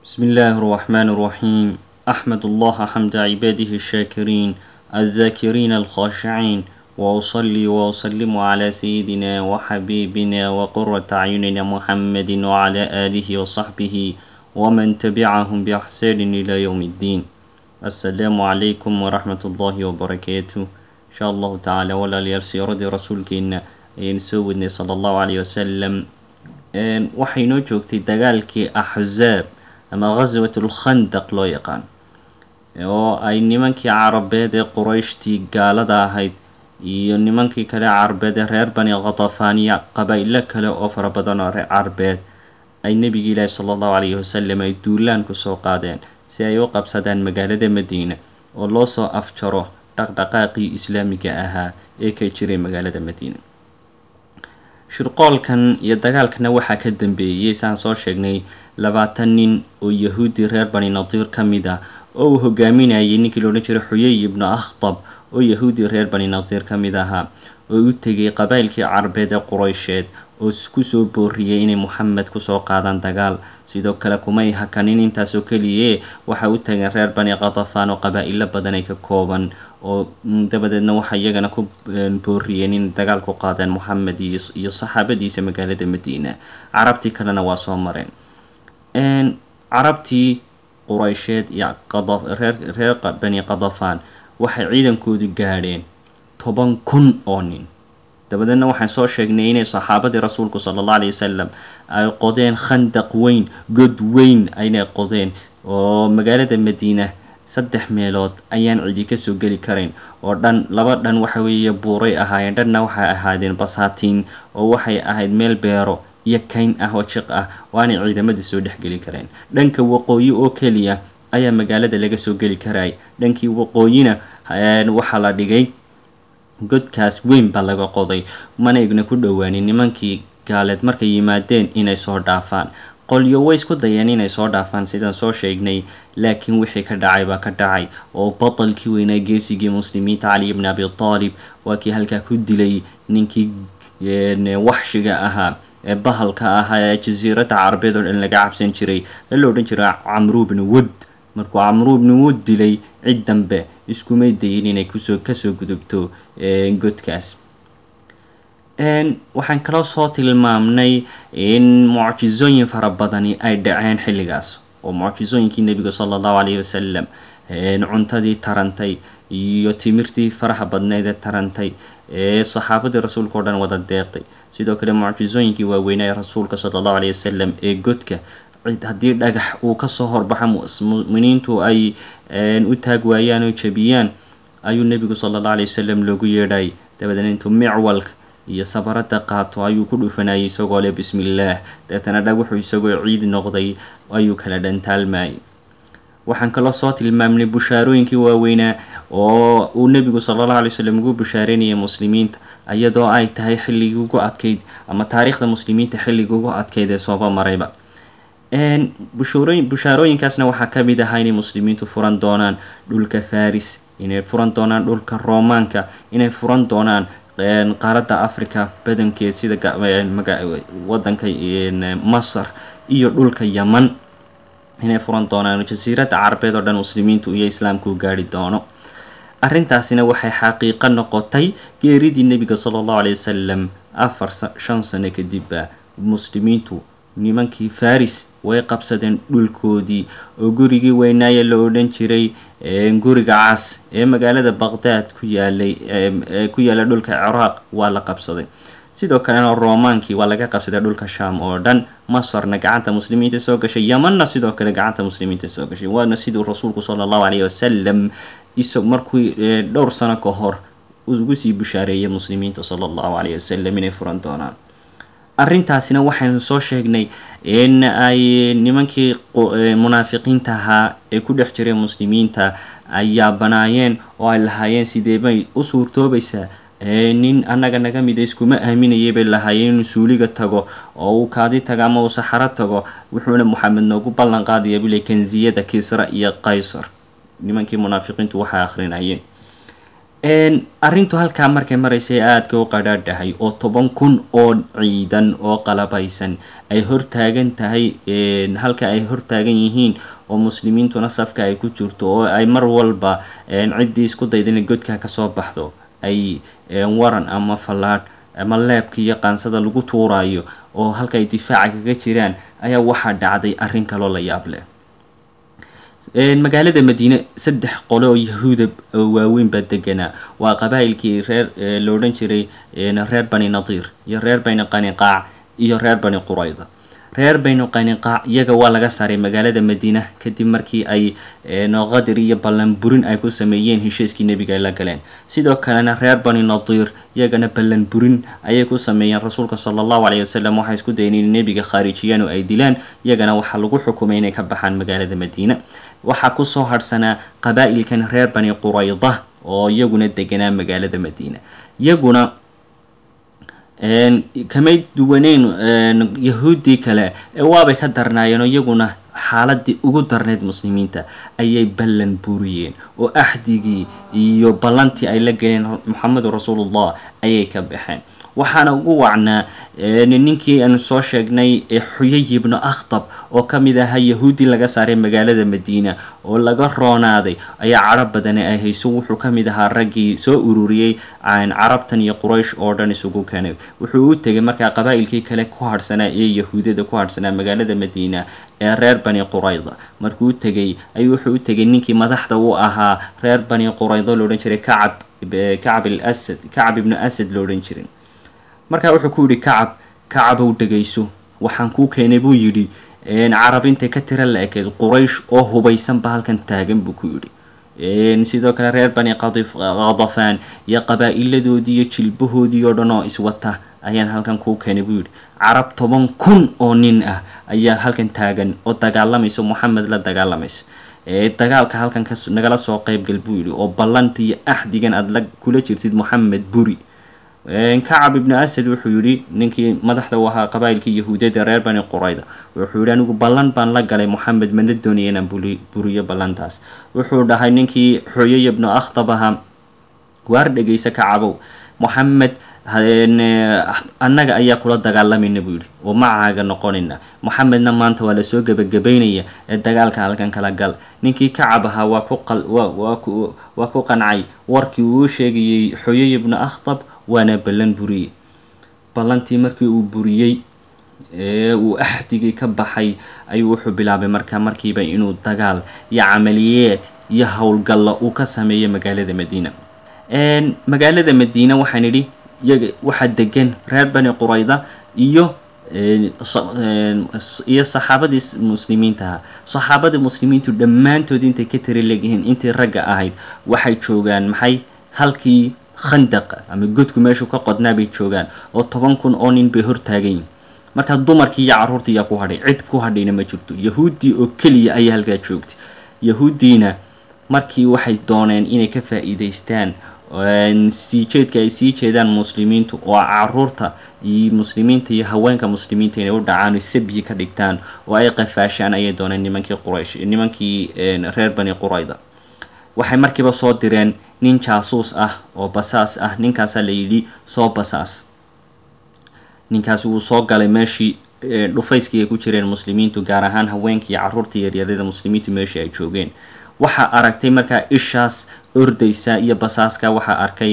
بسم الله الرحمن الرحيم أحمد الله حمد عباده الشاكرين الذاكرين الخاشعين وأصلي وأسلم على سيدنا وحبيبنا وقرة أعيننا محمد وعلى آله وصحبه ومن تبعهم بإحسان إلى يوم الدين السلام عليكم ورحمة الله وبركاته إن شاء الله تعالى ولا ليرسي رضي رسولك إن ينسودني صلى الله عليه وسلم waxay noo joogtay dagaalkii axzaab ama ghaswatul khandaq loo yaqaan oo ay nimankii carabeed ee qurayshtii gaalada ahayd iyo nimankii kale carabeed ee reer bani khatafaaniya qabaa-ilo kale oo fara badan oo reer carabeed ay nebigi ilaahi sala allahu calayhi wasalam ay duulaan kusoo qaadeen si ay u qabsadaan magaalada madiina oo loo soo afjaro dhaqdhaqaaqii islaamiga ahaa ee ka jiray magaalada madiina shirqoolkan iyo dagaalkana waxaa ka dambeeyey saan soo sheegnay labaatan nin oo yahuudi reer bani nadiir ka mid ah oo uu hogaaminayay ninkii la odhan jiray xuyay ibnu akhtab oo yahuudi reer bani nadiir ka mid ahaa oo u tegay qabaa'ilkii carabeed ee quraysheed oo kusoo booriyey inay moxamed kusoo qaadaan dagaal sidoo kale kumay hakanin intaasoo keliye waxay u tageen reer bani katafaan oo qabaa-ilo badan ay ka kooban oo dabadeedna waxay iyagana ku booriyeen in dagaal ku qaadeen moxamed iyo saxaabadiisa magaalada madiina carabtii kalena waa soo mareen carabtii quraysheed iyo reer bani katafaan waxay ciidankoodu gaadheen toban kun oo nin dabadeedna waxaan soo sheegnay inay saxaabadii rasuulku sala allah alay wasalam ay qodeen khandaq weyn god weyn aynay qodeen oo magaalada madiina saddex meelood ayaan cidi kasoo geli karayn oo dhan laba dhan waxa weeye buuray ahaayeen dhanna waxay ahaadeen basaatiin oo waxay ahayd meel beero iyo kayn ah oo jiq ah oo aanay ciidamadii soo dhexgeli kareen dhanka waqooyi oo keliya ayaa magaalada laga soo geli karayay dhankii waqooyina waxaa la dhigay godkaas weyn baa laga qoday mana igna ku dhowaanin nimankii gaaleed markay yimaadeen inay soo dhaafaan qolyo way isku dayeen inay soo dhaafaan sidaan soo sheegnay laakiin wixii ka dhacay baa ka dhacay oo batalkii weynaa geesigii muslimiinta cali ibni abi taalib waa kii halkaa ku dilay ninkii waxshiga ahaa ee bahalka ahaa ee jasiiradda carabeed oo dhan laga cabsan jiray ee la odhan jiray camru bni wud markuu camru bni wud dilay cid dambe iskumay dayin inay kusoo kasoo gudubto godkaas waxaan kaloo soo tilmaamnay in mucjizooyin fara badani ay dhaceen xilligaas oo mucjizooyinkii nebiga sala allahu calayhi wasalam cuntadii tarantay iyo timirtii faraha badneed ee tarantay ee saxaabadii rasuulka o dhan wada deeqday sidoo kale mucjizooyinkii waaweynaa ee rasuulka sala allahu calayhi wasalam ee godka haddii dhagax uu kasoo horbaxo muminiintu ay u taag waayaan oo jabiyaan ayuu nebigu sala allahu alay wasalam loogu yeedhayay dabadeedna intuu micwalka iyo sabarada qaato ayuu ku dhufanayay isagoo leh bismi illaah deetana dhagaxu isagoo ciid noqday ayuu kala dhantaalmayay waxaan kaloo soo tilmaamnay bushaarooyinkii waaweynaa oo uu nebigu sala allahu alay wasalam ugu bushaareynayay muslimiinta iyadoo ay tahay xilligii ugu adkeyd ama taariikhda muslimiinta xilligii ugu adkeyd ee sooba marayba bushaarooyinkaasna waxaa ka mid ahaa inay muslimiintu furan doonaan dhulka faris inay furan doonaan dhulka roomaanka inay furan doonaan qaaradda africa badankeed sida wadanka masar iyo dhulka yaman inay furan doonaan jasiiradda carabeed oo dhan muslimiintu iyo islaamku gaari doono arrintaasina waxay xaqiiqo noqotay geeridii nebiga sala allahu alay wasalam afar shan sano kadibba muslimiintu nimankii faris way qabsadeen dhulkoodii oo gurigii weynaaye la odhan jiray guriga cas ee magaalada baqdaad ku yaalay ku yaala dhulka ciraaq waa la qabsaday sidoo kalena romaankii waa laga qabsaday dhulka sham oo dhan masarna gacanta muslimiinta soo gashay yamanna sidoo kale gacanta muslimiinta soo gashay waana siduu rasuulku sala allahu calayhi wasalam isag markuu dhowr sano ka hor ugu sii bushaareeyay muslimiinta sala allahu calayhi wasalam inay furan doonaan arrintaasina waxaynu soo sheegnay in ay nimankii munaafiqiinta ahaa ee ku dhex jiray muslimiinta ayaa banaayeen oo ay lahaayeen sidee bay u suurtoobaysaa nin annaga naga mida iskuma aaminayay bay lahaayeen inuu suuliga tago oo uu kaadi tago ama uu saxaro tago wuxuuna moxamed noogu ballan qaadaya bule kanziyada kisra iyo qaysar nimankii munaafiqiintu waxay akhrinayeen arrintu halkaa markay maraysay aadka u qadhaadhahay oo toban kun oo ciidan oo qalabaysan ay hortaagan tahay halka ay hortaagan yihiin oo muslimiintuna safka ay ku jirto oo ay mar walba ciddii isku dayda inay godkaa kasoo baxdo ay waran ama fallaadh ama leebka iyo qaansada lagu tuurayo oo halka ay difaaca kaga jiraan ayaa waxaa dhacday arrin kaloo la yaab leh magaalada madiine saddex qole oo yahuuda oo waaweyn baa deganaa waa qabaa'ilkii reer la odhan jiray reer bani nadiir iyo reer bani qaniqaac iyo reer bani qurayda reer bani qaniqaac iyaga waa laga saaray magaalada madiina kadib markii ay qadir iyo ballan burin ay ku sameeyeen heshiiskii nebiga ay la galeen sidoo kalena reer bani nadiir iyagana ballan burin ayay ku sameeyeen rasuulka sala allahu caleyhi wasalam waxay isku dayeen in nebiga khaarijiyaan oo ay dilaan iyagana waxaa lagu xukumay inay ka baxaan magaalada madiina waxaa kusoo harhsanaa qabaa'ilkan reer bani qurayda oo iyaguna deganaa magaalada madiina iyaguna kamay duwaneyn yahuuddii kale ee waabay ka darnaayeen oo iyaguna xaaladii ugu darneyd muslimiinta ayay ballan buriyeen oo axdigii iyo ballantii ay la geleen moxamedu rasuulullah ayay ka baxeen waxaana ugu wacnaa ninkii aanu soo sheegnay xuyay ibnu akhtab oo ka mid ahaa yahuudi laga saaray magaalada madiina oo laga roonaaday ayaa carab badani ay hayso wuxuu ka mid ahaa raggii soo ururiyey carabtan iyo quraysh oo dhan isugu keenay wuxuu u tegay markaa qabaa'ilkii kale ku harhsanaa ee yahuudada ku harhsanaa magaalada madiina ee reer bani qurayda markuu u tegay ayuu wuxuu u tegay ninkii madaxda u ahaa reer bani quraydo loodhan jiray kacab kacab asad kacab ibnu asad lo odhan jiray markaa wuxuu ku yidhi kacab kacabow dhegayso waxaan kuu keenay buu yidhi carab intay ka tira la ekeed quraysh oo hubaysanba halkan taagan buu ku yidhi sidoo kale reer bani qadafaan iyo qabaa'iladoodii iyo jilbahoodii oo dhan oo iswata ayaan halkan kuu keenay buu yidhi carab toban kun oo nin ah ayaa halkan taagan oo dagaalamaysa moxamed la dagaalamaysa dagaalka halkan ka nagala soo qeybgal buu yidhi oo ballanta iyo axdigan aada la kula jirtid moxamed buri kacab ibnu asad wuxuu yidhi ninkii madaxda u ahaa qabaa'ilkii yahuudiyada reer bani qurayda wuxuu yidhi anigu ballan baan la galay moxamed mana doonaya inaan buriyo ballantaas wuxuu dhahay ninkii xooyay ibnu akhtab ahaa waar dhegaysa kacabow moxamed annaga ayaa kula dagaalamayna buu yidhi oo macaaga noqonayna moxamedna maanta waa lasoo gebagabaynaya ee dagaalka halkan kala gal ninkii kacab ahaa waa ku waa ku qancay warkii uu sheegayey xooyay ibnu akhtab waana ballan buriyey ballantii markii uu buriyey ee uu axdigii ka baxay ayuu wuxuu bilaabay markaa markiiba inuu dagaal iyo camaliyeed iyo howlgalla uu ka sameeyo magaalada madiina magaalada madiina waxaan idhi iyaga waxaa degan reer bani qurayda iyo iyo saxaabadii muslimiinta ahaa saxaabadii muslimiintu dhammaantood intay ka tiri leegyihiin intii ragga ahayd waxay joogaan maxay halkii khandaqa ama godku meeshuu ka qodnaa bay joogaan oo toban kun oo nin bay hortaagan yihin markaa dumarkii iyo carruurtii ayaa ku hadhay cid ku hadhayna ma jirto yahuuddii oo keliya ayaa halkaa joogtay yahuuddiina markii waxay dooneen inay ka faa'iidaystaan sii jeedka ay sii jeedaan muslimiintu oo caruurta iyo muslimiinta iyo haweenka muslimiinta inay u dhacaan sabyi ka dhigtaan oo ay qafaashaan ayay dooneen nimankii quraysh nimankii reer bani qurayda waxay markiiba soo direen nin jaasuus ah oo basaas ah ninkaasaa la yidhi soo basaas ninkaasi wuu soo galay meeshii dhufayskii ay ku jireen muslimiintu gaar ahaan haweenkii iyo carruurta yaryarada muslimiintu meeshii ay joogeen waxaa aragtay markaa ishaas ordaysa iyo basaaska waxaa arkay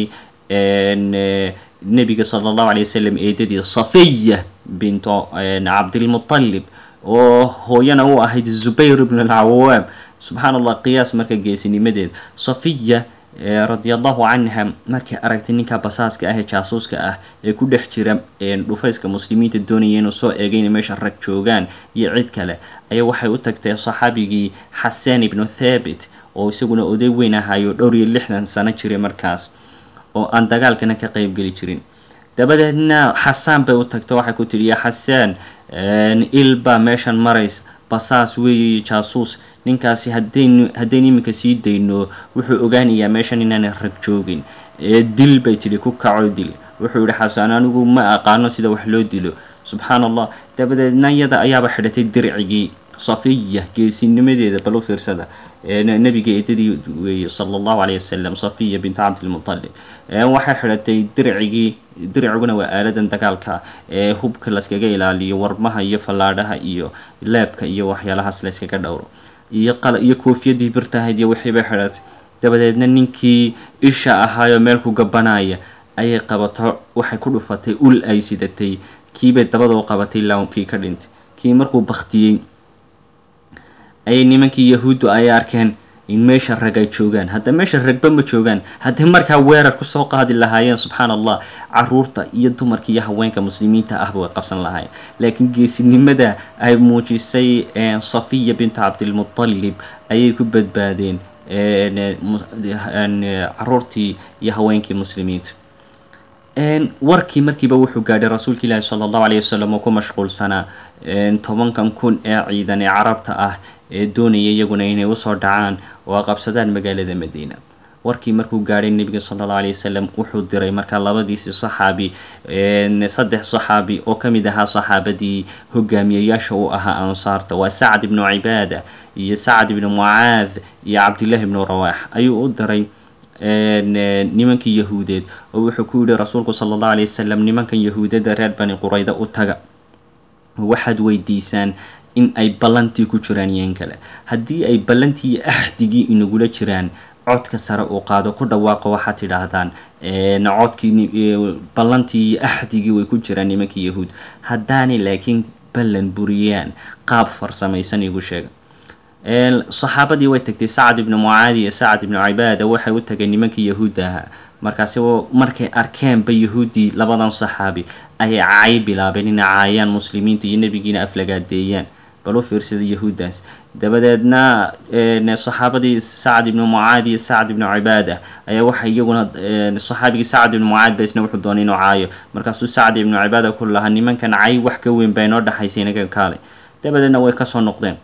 nebiga sala allahu alay wasalam eedadii safiya binto cabdilmutalib oo hooyana u ahayd zubayr ibn alcawaam subxaan allah qiyaas marka geesinimadeed safiya radia allahu canha markay aragtay ninka basaaska ah ee jaasuuska ah ee ku dhex jira dhufayska muslimiinta doonaya inuu soo eegay inay meesha rag joogaan iyo cid kale ayaa waxay u tagtay saxaabigii xasaan ibnu thabit oo isaguna oday weyn ahayo dhowr iyo lixdan sano jiray markaas oo aan dagaalkana ka qeybgeli jirin dabadeedna xasaan bay u tagta waxay ku tidhi ya xasaan il baa meeshan marays basaas weeye jaasuus ninkaasi hadaynu haddaynu iminka sii dayno wuxuu ogaanayaa meeshan inaanay rag joogin ee dil bay tidhi ku kaco dil wuxuu yihi xasaan anigu ma aqaano sida wax loo dilo subxaan allah dabadeedna iyada ayaaba xidhatay dircigii safiya geesinimadeeda bal u fiirsada nabiga eedadii weeye sala allahu calayh wasalam safiya bint cabdilmutalib waxay xidhatay dircigii dirciguna waa aaladan dagaalka ee hubka layskaga ilaaliyo warmaha iyo fallaadhaha iyo leebka iyo waxyaalahaas layskaga dhowro iyo qala iyo koofiyadii birtahayd iyo wixii bay xidhatay dabadeedna ninkii isha ahaayoo meel ku gabanaya ayay qabato waxay ku dhufatay ul ay sidatay kiibay dabada u qabatay ilaa kii ka dhintay kii markuu baktiyey ayay nimankii yahuuddu ay arkeen in meesha rag ay joogaan hadda meesha ragba ma joogaan hadday markaa weerar kusoo qaadi lahaayeen subxaan allah caruurta iyo dumarka iyo haweenka muslimiinta ahba way qabsan lahaayeen laakiin geesinimada ay muujisay safiya bintu cabdilmutalib ayay ku badbaadeen caruurtii iyo haweenkii muslimiinta warkii markiiba wuxuu gaadhay rasuulka ilaahi sala allahu alayh wasalam oo ku mashquulsanaa tobankan kun ee ciidan ee carabta ah ee doonaya iyaguna inay usoo dhacaan oo qabsadaan magaalada madiina warkii markuu gaadhay nebiga sala allahu alayh wasalam wuxuu diray markaa labadiisii saxaabi saddex saxaabi oo ka mid ahaa saxaabadii hogaamiyayaasha u ahaa ansaarta waa sacd ibnu cibaada iyo sacd ibnu mucaad iyo cabdillahi ibnu rawaax ayuu u diray nimankii yahuudeed oo wuxuu ku yihi rasuulku sala allahu alayh wasalam nimankan yahuudada reer bani qurayda u taga waxaad weydiisaan in ay ballantii ku jiraan iyoin kale haddii ay ballantii iyo axdigii inagula jiraan codka sare uu qaado ku dhawaaqo waxaad tidhaahdaan codkii ballantii iyo axdigii way ku jiraan nimankii yahuud haddaanay laakiin ballan buriyaan qaab farsamaysan igu sheega saxaabadii way tagtay sacad ibnu mucaadi iyo sacad ibnu cibaada waxay u tageen nimankii yahuudda ahaa markaasi markay arkeenba yahuuddii labadan saxaabi ayay cay bilaabeen inay caayaan muslimiinta iyo nebigiina aflagaadeeyaan bal u fiirsada yahuuddaas dabadeedna saxaabadii sacad ibnu mucaadi iyo sacad ibnu cibaada ayaa waxay iyaguna saxaabigii sacad ibnu mucaad ba isna wuxuu doonay inuu caayo markaasuu sacad ibnu cibaada ku lahaa nimankan cay wax ka weyn baa inoo dhexaysa inaga kaalay dabadeedna way kasoo noqdeen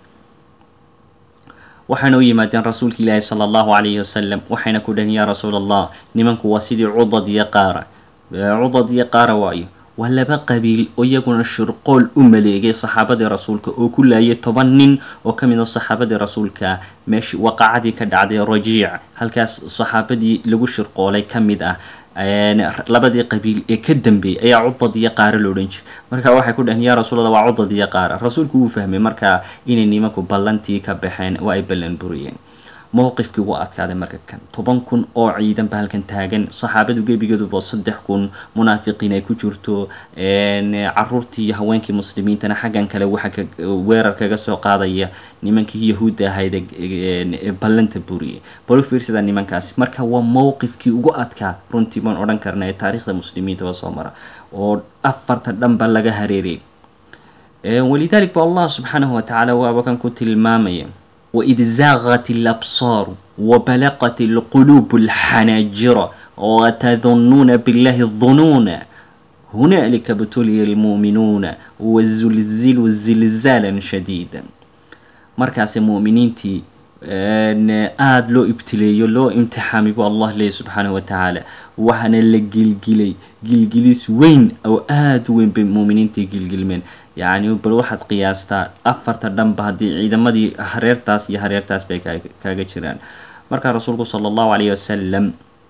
waxayna u yimaadeen rasuulka ilaahi sala allahu calayhi wasalam waxayna ku dhaheen yaa rasuul allah nimanku waa sidii cudad iyo qaara cudad iyo qaara waayo waa laba qabiil oo iyaguna shirqool u maleegay saxaabadii rasuulka oo ku laayay toban nin oo ka mid a saxaabadii rasuulka meeshi waqacadii ka dhacday rajiic halkaas saxaabadii lagu shirqoolay ka mid ah labadii qabiil ee ka dambeeyay ayaa cudad iyo qaara lo odhan jiray marka waxay ku dhaheen yaa rasuulallah waa cudad iyo qaara rasuulku wuu fahmay markaa inay nimanku ballantii ka baxeen oo ay ballan buriyeen mowqifkii wuu adkaaday marka kan toban kun oo ciidan ba halkan taagan saxaabadu gebigeeduba saddex kun munaafiqiin ay ku jirto caruurtii iyo haweenkii muslimiintana xaggan kale waxa weerar kaga soo qaadaya nimankii yahuudda ahayd ee ballanta buriyay bal u fiirsada nimankaasi marka waa mowqifkii ugu adkaa runtii baan odhan karna ee taariikhda muslimiintaba soo mara oo afarta dhanba laga hareeriyay walidalik ba allah subxaanahu watacaala waaba kan ku tilmaamaya وإذ زاغت الأبصار وبلغت القلوب الحناجر وتظنون بالله الظنون هنالك ابتلي المؤمنون وزلزلوا زلزالا شديدا مركز مؤمنينتي aada loo ibtileeyo loo imtixaamay bu allah leeyahy subxaanahu watacaala waxaana la gilgilay gilgilis weyn oo aada u weyn bay muuminiintai gilgilmeen yacni bal waxaad qiyaastaa afarta dhanba haddii ciidamadii hareertaas iyo hareertaas bay kaaga jiraan markaa rasuulku sala allahu calayhi wasalam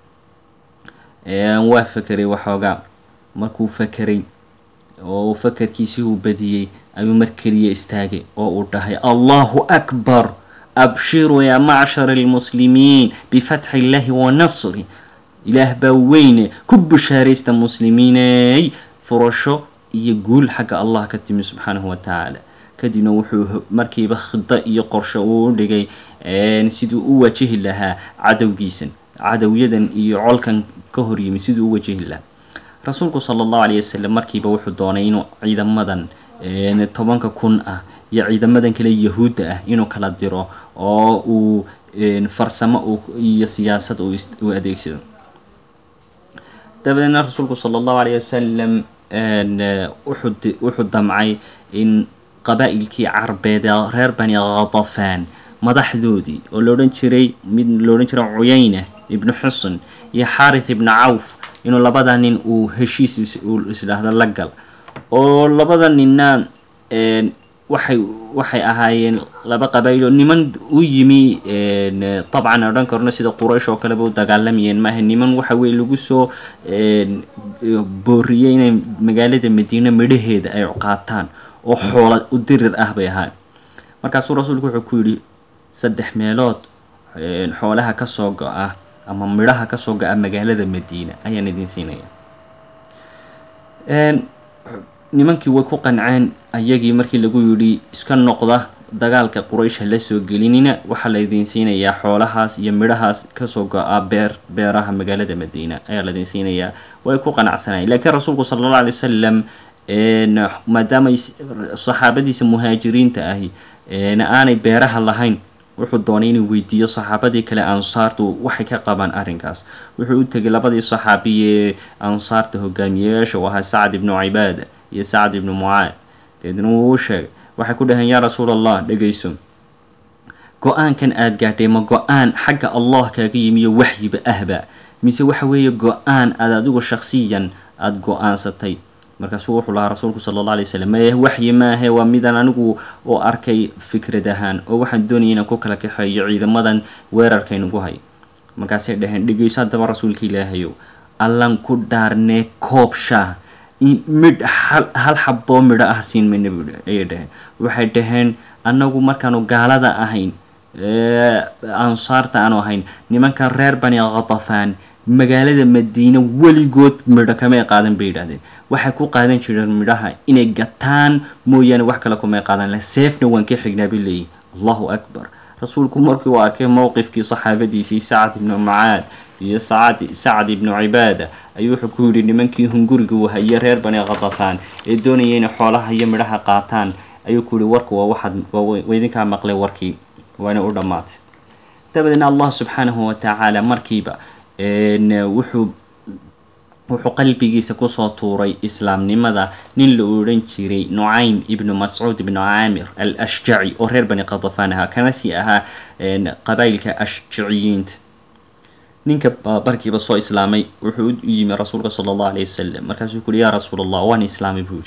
waa fakeray waxoogaa markuu fakeray oo fakerkiisii uu badiyey ayuu mar keliya istaagay oo uu dhahay allahu akbar abshiruu yaa macshar almuslimiin bifatxi illaahi wa nasri ilaah baa weyne ku bushaaraysta muslimiiney furasho iyo guul xagga allah ka timi subxaanahu watacaala kadibna wuxuu markiiba khida iyo qorsho uu u dhigay siduu u wajihi lahaa cadowgiisan cadowyadan iyo colkan ka horyimi siduu u wajihi lahaa rasuulku sala allahu calayh wasalam markiiba wuxuu doonay inuu ciidamadan tobanka kun ah iyo ciidamadan kale yahuudda ah inuu kala diro oo uu farsamo iyo siyaasad uu adeegsado dabadeedna rasuulku sala allahu calayh wasalam wuxuu damcay in qabaa'ilkii carbeed ee reer bani khatafaan madaxdoodii oo la odhan jiray mid la odhan jiray cuyayna ibnu xusn iyo xaarith ibnu cawf inuu labada nin uu heshiis uu isdhaahdo la gal oo labada ninna waxay waxay ahaayeen laba qabaa'il oo niman u yimi dabcan odhan karno sida quraysh oo kaleba u dagaalamayeen maaha niman waxa weye lagu soo booriyey inay magaalada madiine midhaheeda ay qaataan oo xoola u dirir ah bay ahaan markaasuu rasuulku wuxuu ku yidhi saddex meelood xoolaha kasoo go-a ama midhaha kasoo go-a magaalada madiina ayaan idin siinaya nimankii way ku qanceen ayagii markii lagu yidhi iska noqda dagaalka quraysh ha la soo gelinina waxaa laydin siinayaa xoolahaas iyo midhahaas kasoo go-a beer beeraha magaalada madiina ayaa laydin siinayaa way ku qanacsanayeen laakiin rasuulku sala allahu alay wasalam maadaama saxaabadiisa muhaajiriinta ahi aanay beeraha lahayn wuxuu doonay inuu weydiiyo saxaabadii kale ansaartu waxay ka qabaan arrinkaas wuxuu u tegay labadii saxaabiye ansaarta hogaamiyeyaasha u ahaa sacad ibnu cibaada iyo sacad ibnu mucaad deedna wuu u sheegay waxay ku dhaheen yaa rasuul allah dhegayso go-aankan aada gaadhay ma go-aan xagga allah kaaga yimiyo waxyiba ahba mise waxa weeye go-aan aada adigu shaksiyan aada go-aansatay markaasuu wuxuu lahaa rasuulku sala alla alay slam maya waxyi maahe waa midaan anigu u arkay fikrad ahaan oo waxaan doonaya inaan ku kala kaxeeyo ciidamadan weerarkaynugu hay markaasay dhaheen dhegeyso haddaba rasuulka ilaahayow allan ku dhaarnee koob shaah midh hal xaboo midho ah siin mayna bu ayay dhaheen waxay dhaheen annagu markaanu gaalada ahayn ansaarta aanu ahayn nimankan reer bani khatafaan magaalada madiine weligood midho kamay qaadan bay yidhahdeen waxay ku qaadan jireen midhaha inay gataan mooyaane wax kale kumay qaadan le seefna waan ka xignaa bay leeyihin allahu akbar rasuulku markii uu arkay mowqifkii saxaabadiisii sacad ibnu mucaad iyo sacad sacad ibnu cibaada ayuu wuxuu ku yidhi nimankii hunguriga uu haye reer bani khatafaan ee doonaya inay xoolaha iyo midhaha qaataan ayuu ku yihi warku waa waxaad waa idinkaa maqlay warkii waana u dhammaatay dabadeedna allah subxaanahu watacaala markiiba wuxuu wuxuu qalbigiisa kusoo tuuray islaamnimada nin la odhan jiray nucaym ibnu mascuud ibnu caamir al ashjaci oo reer bani khatafaan ahaa kana sii ahaa qabaa'ilka ashjaciyiinta ninka barkiiba soo islaamay wuxuu u yimi rasuulka sala allahu alayh wasalam markaasuu ku uhi yaa rasuul allah waan islaamay buu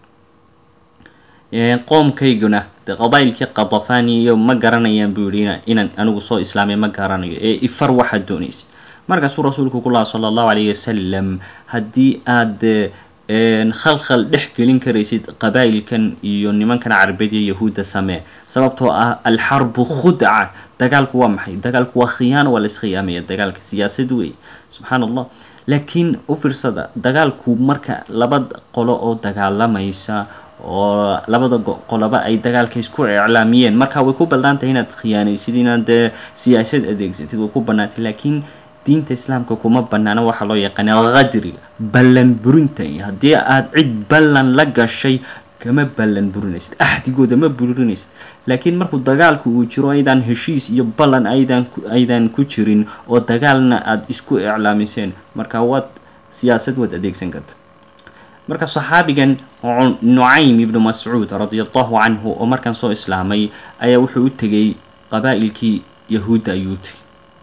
yihi qoomkayguna de qabaa'ilkii khatafaniyo ma garanayaan buu yihi inaan anigu soo islaamay ma garanayo ee ifar waxaad doonaysa markaasuu rasuulku ku laha sala allahu calayhi wasalam haddii aada khalkhal dhex gelin karaysid qabaa'ilkan iyo nimankan carbeed iyo yahuudda samee sababtoo ah alxarbu khudca dagaalku waa maxay dagaalku waa khiyaano waa la iskhiyaamaya dagaalka siyaasad wey subxaan allah laakiin u fiirsada dagaalku marka laba qolo oo dagaalamaysa oo labada qoloba ay dagaalka isku iclaamiyeen marka way ku bannaantahay inaad khiyaanaysid inaad dee siyaasad adeegsatid way ku bannaantay laakiin diinta islaamka kuma banaana waxaa loo yaqaana qadriga ballan burinta haddii aada cid ballan la gashay kama ballan burinaysid axdigooda ma burinaysid laakiin markuu dagaalku uu jiro aydaan heshiis iyo ballan aydan aydan ku jirin oo dagaalna aada isku iclaamiseen marka waad siyaasad waad adeegsan karta marka saxaabigan nucaym ibnu mascuud radia allahu canhu oo markaan soo islaamay ayaa wuxuu u tegay qabaa'ilkii yahuudda ayuu tegay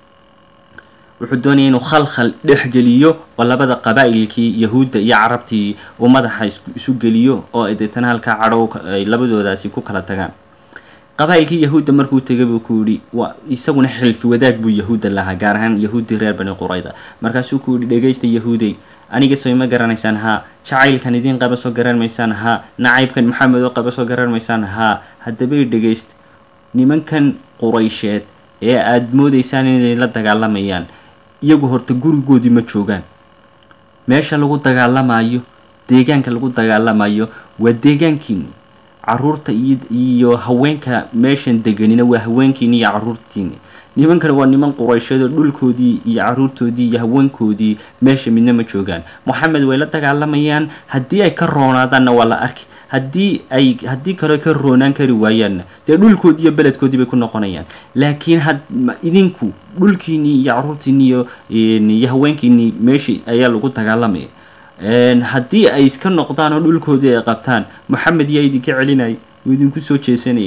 wuxuu doonaya inuu khalkhal dhex geliyo oo labada qabaa'ilkii yahuudda iyo carabtii uu madaxa isu geliyo oo deetana halkaa cadhow ay labadoodaasi ku kala tagaan qabaa'ilkii yahuudda markuu tegay buu ku yidhi waa isaguna xilfi wadaag buu yahuudda lahaa gaar ahaan yahuuddii reer bani qurayda markaasuu ku yidhi dhegaysta yahuudey aniga soo ima garanaysaan haa jacaylkan idiin qaba soo garan maysaan haa nacaybkan maxamed oo qaba soo garan maysaan haa haddabay dhegaysta nimankan quraysheed ee aada moodaysaan inay la dagaalamayaan iyagu horta gurigoodii ma joogaan meesha lagu dagaalamayo deegaanka lagu dagaalamayo waa deegaankiini caruurta iyo haweenka meeshan deganina waa haweenkiini iyo caruurtiini nimankan waa niman quraysheedoo dhulkoodii iyo caruurtoodii iyo haweenkoodii meesha midna ma joogaan moxamed way la dagaalamayaan haddii ay ka roonaadaanna waa la arki haddii ay haddii kale ka roonaan kari waayaanna dee dhulkoodii iyo beledkoodii bay ku noqonayaan laakiin had idinku dhulkiinii iyo caruurtiinii iyo iyo haweenkiinii meeshii ayaa lagu dagaalamaya haddii ay iska noqdaan oo dhulkoodii ay qabtaan moxamed yaa idinka celinaya wuu idinku soo jeesanayaa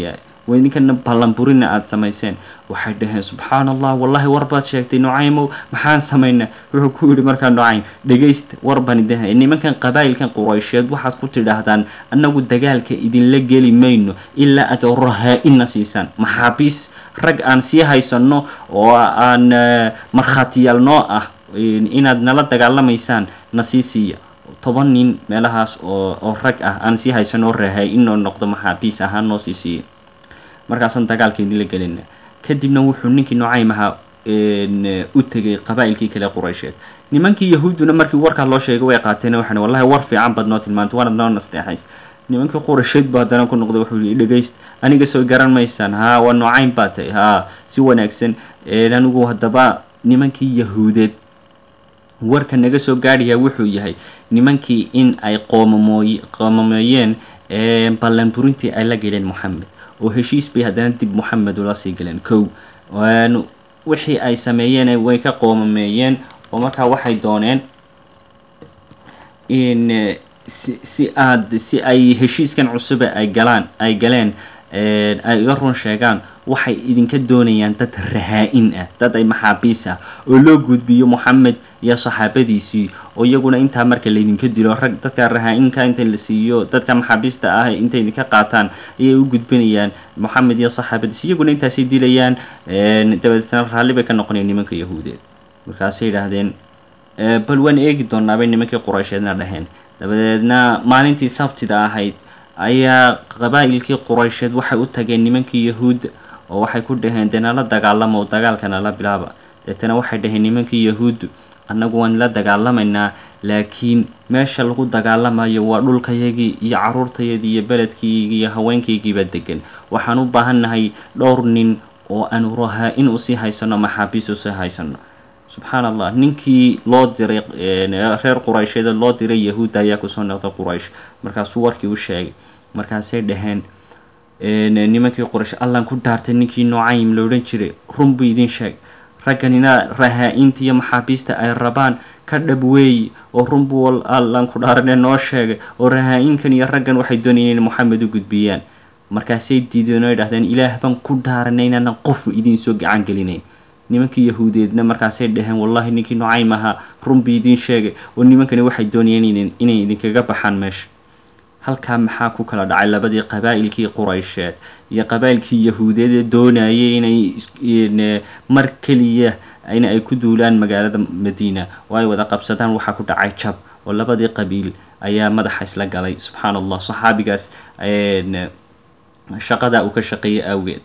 waa idinkana ballanburina aada samayseen waxay dhaheen subxaana allah wallahi war baad sheegtay nucaymow maxaan samaynaa wuxuu ku yidhi markaa nucaym dhegaysta war baan idin hay nimankan qabaa'ilkan quraysheed waxaad ku tidhaahdaan annagu dagaalka idinla geli mayno ilaa aad rahaa-ina siisaan maxaabiis rag aan sii haysanno oo aan markhaatiyaal noo ah inaad nala dagaalamaysaan na sii siiya toban nin meelahaas oo oo rag ah aan sii haysano rahaa-in oo noqdo maxaabiis ahaan noo sii siiya markaasaan dagaalka idinla gelina kadibna wuxuu ninkii nucaym ahaa u tegay qabaa'ilkii kale quraysheed nimankii yahuudduna markii warkaa loo sheegay way qaateen waxaan wallahi war fiican baad noo tilmaantay waanad noo nasteexays nimankii quraysheed buu haddana ku noqday wuxuu yihi dhegayst aniga soo garan maysaan haa waa nucaym baa tahay haa si wanaagsan anigu haddaba nimankii yahuudeed warka naga soo gaadhayaa wuxuu yahay nimankii in ay qoomamooy qoomameeyeen ballanburintii ay la geleen moxamed oo heshiis bay haddana dib moxamed ula sii galeen kow wixii ay sameeyeen way ka qoomameeyeen oo markaa waxay dooneen in si si aad si ay heshiiskan cusube ay galaan ay galeen ay iga run sheegaan waxay idinka doonayaan dad rahaa-in ah dad ay maxaabiis ah oo loo gudbiyo moxamed iyo saxaabadiisii oo iyaguna intaa marka laydinka dilo rag dadka rahaa-inka inta la siiyo dadka maxaabiista ah intay idinka qaataan ayay u gudbinayaan moxamed iyo saxaabadiisi iyaguna intaasay dilayaan dabadeetna raalli bay ka noqonayaan nimanka yahuudeed markaasay yidhaahdeen bal waan eegi doonaabay nimankii quraysheedna dhaheen dabadeedna maalintii sabtida ahayd ayaa qabaa'ilkii quraysheed waxay u tageen nimankii yahuudda oo waxay ku dhaheen dee nala dagaalama oo dagaalka nala bilaaba deetana waxay dhaheen nimankii yahuuddu annagu waan la dagaalamaynaa laakiin meesha lagu dagaalamayo waa dhulkayagii iyo caruurtayadii iyo beledkiigi iyo haweenkaygiiba degan waxaan u baahannahay dhowr nin oo aanu rahaa-in usii haysano maxaabiis usii haysano subxaan allah ninkii loo diray reer quraysheed loo diray yahuudda ayaa kusoo noqday quraysh markaasuu warkii u sheegay markaasay dhaheen nimankii quraysh allan ku dhaartay ninkii nucaym la odhan jiray run buu idin sheeg ragganina rahaa-inta iyo maxaabiista ay rabaan ka dhab weeyi oo run buu allan ku dhaarane noo sheegay oo rahaa-inkan iyo raggan waxay doonayeen in moxamed u gudbiyaan markaasay diideen oo idhahdeen ilaah baan ku dhaaranay inaanan qofu idiin soo gacan gelinayn nimankii yahuudeedna markaasay dhaheen wallahi ninkii nucaym ahaa run bii idiin sheegay oo nimankani waxay doonayeen inay idinkaga baxaan meesha halkaa maxaa ku kala dhacay labadii qabaa'ilkii quraysheed iyo qabaa'ilkii yahuudeed ee doonayay inay mar keliya in ay ku duulaan magaalada madiina oo ay wada qabsadaan waxaa ku dhacay jab oo labadii qabiil ayaa madaxa isla galay subxaan allah saxaabigaas shaqadaa uu ka shaqeeyay awgeed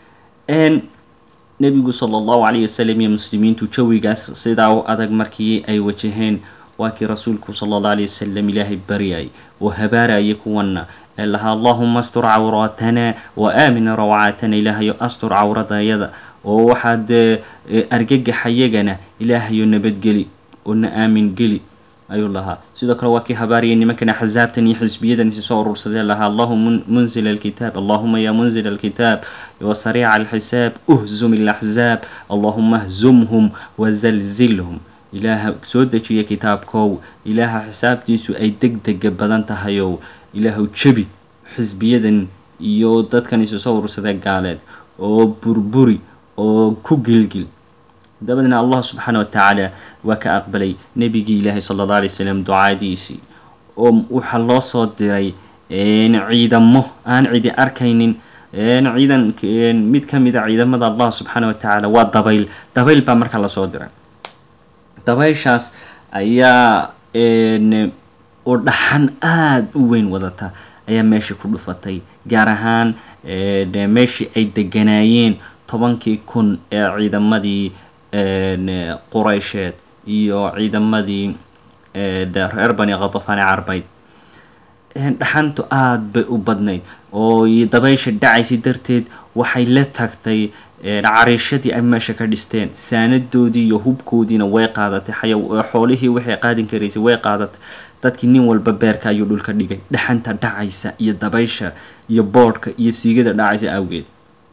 nebigu sala allahu calayhi wasalam iyo muslimiintu jawigaas sidaa u adag markii ay wajaheen waa kii rasuulku sala allahu alayh wasalam ilaahay baryay oo habaarayay kuwana ee lahaa allahuma astur cawraatana wa aamina rawcaatana ilaahayo astur cawradayada oo waxaad argagaxayagana ilaahayo nabadgeli oo na aamin geli ayuu lahaa sidoo kale waa kii habaariyay nimankan axsaabtan iyo xisbiyadan isi soo urursadee lahaa allahuma munzil alkitaab allahuma ya munzil alkitaab wasariica alxisaab uhzum ilaxzaab allahuma hzumhum wazalzilhum ilaaha soo dejiya kitaabkow ilaaha xisaabtiisu ay deg dega badan tahayow ilaahu jebi xisbiyadan iyo dadkan isu soo urursadee gaaleed oo burburi oo ku gilgil dabadeedna allah subxaana wa tacaala waa ka aqbalay nebigii ilaahay sala alla alay wasalam ducaadiisii oo waxaa loo soo diray ciidamo aan cidi arkaynin ciidan mid ka mid a ciidamada allah subxaana wa tacaala waa dabayl dabayl baa markaa lasoo diray dabayshaas ayaa oo dhaxan aada u weyn wadata ayaa meeshii ku dhufatay gaar ahaan meeshii ay deganaayeen tobankii kun ee ciidamadii quraysheed iyo ciidamadii reer bani khatafani carbeyd dhaxantu aada bay u badnayd oo dabaysha dhacaysay darteed waxay la tagtay cariishadii ay meesha ka dhisteen saanadoodii iyo hubkoodiina way qaadatay xaya xoolihii waxay qaadin karaysay way qaadatay dadkii nin walba beerka ayuu dhulka dhigay dhaxanta dhacaysa iyo dabaysha iyo boodhka iyo siigada dhacaysa awgeed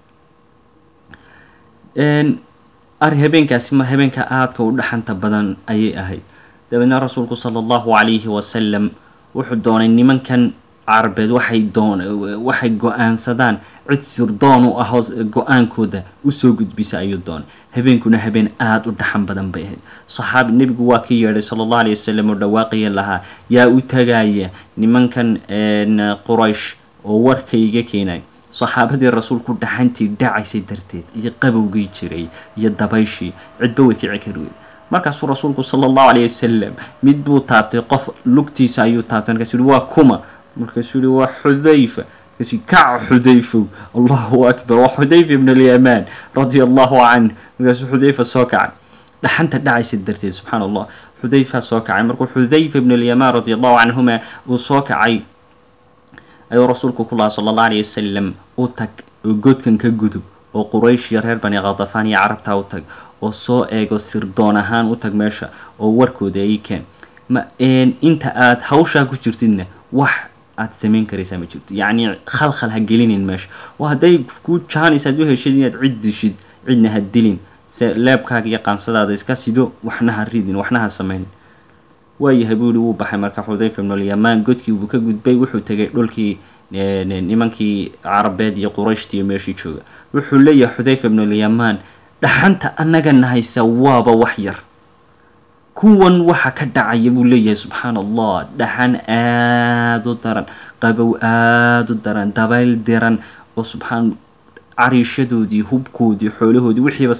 ari habeenkaasi ma habeenka aadka u dhaxanta badan ayay ahayd dabeedna rasuulku sala allahu calayhi wasalam wuxuu doonay nimankan carabeed waxay doon waxay go-aansadaan cid sirdoon u ah oo go-aankooda usoo gudbisa ayuu doonay habeenkuna habeen aada u dhaxan badan bay ahayd saxaabi nebigu waa ka yeedhay sala allahu alay wasalam oo dhawaaqaya lahaa yaa u tagaya nimankan quraysh oo warkayga keenay saxaabadii rasuulku dhaxantii dhacaysay darteed iyo qabowgii jiray iyo dabayshii cidba way kici kari wey markaasuu rasuulku sala allahu alayh wasalam mid buu taabtay qof lugtiisa ayuu taabtay markaasuu yihi waa kuma markaasuu yihi waa xudayfa markaasuu kaca xudayfow allahu akbar waa xudayfa ibn alyamaan radia allahu canh markaasuu xudayfa soo kacay dhaxanta dhacaysa darteed subxaana allah xudayfa soo kacay markuu xudayfa ibn alyamaan radia allahu canhuma uu soo kacay ayuu rasuulku ku lahaa sala allah alayh wasalam u tag oo godkan ka gudub oo quraysh iyo reer bani khadafaan iyo carabtaa u tag oo soo eego sirdoon ahaan u tag meesha oo warkooda ay keen ma inta aada hawshaa ku jirtidna wax aada samayn karaysaa ma jirto yacni khalkhal ha gelinin meesha oo hadday ku jaanis aad u heshid inaad cid dishid cidna ha dilin se leebkaaga iyo qaansadaada iska sido waxna ha ridin waxna ha samaynin waayahay buu yihi wuu baxay marka xudayfa ibnulyamaan godkii buu ka gudbay wuxuu tegay dhulkii nimankii carabeed iyo qurayshtiiyo meeshii jooga wuxuu leeyahay xudayfa ibnulyamaan dhaxanta annagana haysa waaba wax yar kuwan waxa ka dhacaya buu leeyahay subxaana allah dhaxan aada u daran qabow aada u daran dabayl diran oo subxaan cariishadoodii hubkoodii xoolahoodii wixiiba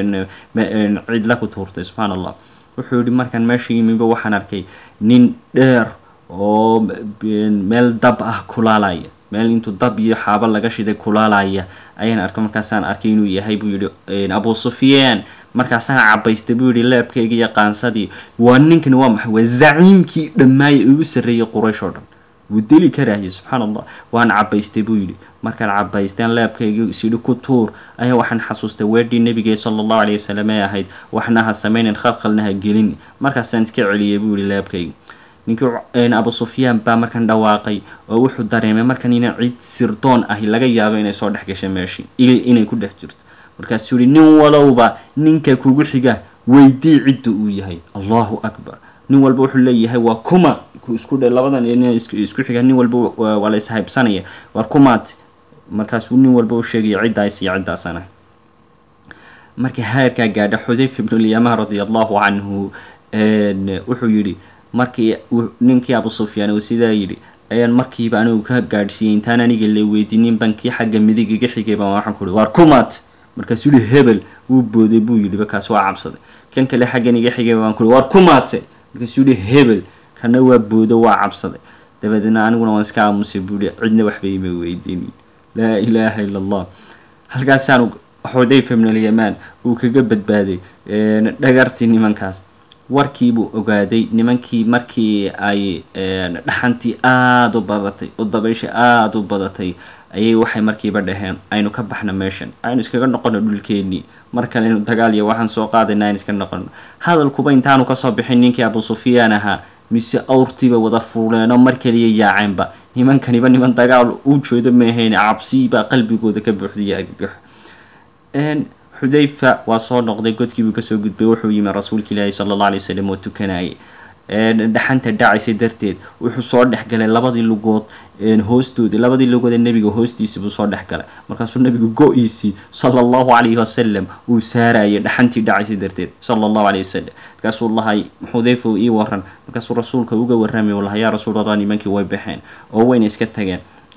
cidla ku tuurtay subxaana allah wuxuu yihi markaan meesha yimiba waxaan arkay nin dheer oo meel dab ah kulaalaya meel intuu dab iyo xaabo laga shiday kulaalaya ayaan arkay markaasaan arkay inuu yahay buu yihi abu sufyaan markaasaan cabaystay buu yihi leebkayga iyo qaansadii waa ninkani waa maxay waa zaciimkii dhammaayay ugu sarreeyay quraysh oo dhan wuu deli karayay subxaana allah waan cabaystay buu yidhi markaan cabaysteen leebkayga isyidhi ku tuur ayaa waxaan xasuustay weedhii nebigee sala allahu alayh wasalam ee ahayd waxna ha samaynin khalkhalna ha gelin markaasaan iska celiyay buu yihi leebkayga ninkii abu sufyaan baa markan dhawaaqay oo wuxuu dareemay markan ina cid sirdoon ahi laga yaabo inay soo dhex gashay meeshii inay ku dhex jirto markaasuu yihi nin walowba ninka kugu xiga weydii cidda uu yahay allahu akbar nin walba wuxuu leeyahay waa kuma isku dhe labadan isku xiga nin walba waa la ishaybsanaya war kumaad markaasuu nin walba u sheegaya ciddaas iyo ciddaasana markii heerkaa gaadha xudayfa ibnulyamaan radia allahu canhu wuxuu yidhi markii ninkii abu sufyaan uu sidaa yidhi ayaan markiiba anigu ka gaadhsiiyey intaan aniga la weydiinin bankii xagga midig iga xigay baan waxaan ku uhi waar kumaad markaasuu yihi hebel wuu booday buu yidhi bakaas waa cabsaday kan kale xaggan iga xigay baan ku uhi waar kumaadse markaasuu yihi hebel kana waa boodo waa cabsaday dabadeedna aniguna waan iska aamusay buu yihi cidna waxba ima weydiinin laa ilaaha ila allah halkaasaan xudayfa ibn alyamaan uu kaga badbaaday dhagartii nimankaas warkiibuu ogaaday nimankii markii ay dhaxantii aada u badatay oo dabaysha aada u badatay ayay waxay markiiba dhaheen aynu ka baxno meeshan aynu iskaga noqono dhulkeenii mar kale aynu dagaal iyo waxaan soo qaadayna aynu iska noqono hadalkuba intaanu kasoo bixin ninkii abu sufyaan ahaa mise awrtiiba wada fuuleenoo mar kaliya yaaceenba nimankaniba niman dagaal u jeedo maahayn cabsibaa qalbigooda ka buuxdaya argagax xudayfa waa soo noqday godkiibuu kasoo gudbay wuxuu yimi rasuulka ilaahi sala alla alay wasalam oo tukanayay dhaxanta dhacaysay darteed wuxuu soo dhexgalay labadii lugood hoostoodii labadii lugood ee nebiga hoostiisa buu soo dhexgalay markaasuu nebigu go-iisii sala allahu calayhi wasalam uu saarayay dhaxantii dhacaysay darteed sala allahu calayhi wasalam markaasuu lahay xudayfa ii waran markaasuu rasuulka uga warramay uu lahay yaa rasuul allah nimankii way baxeen oo wayna iska tageen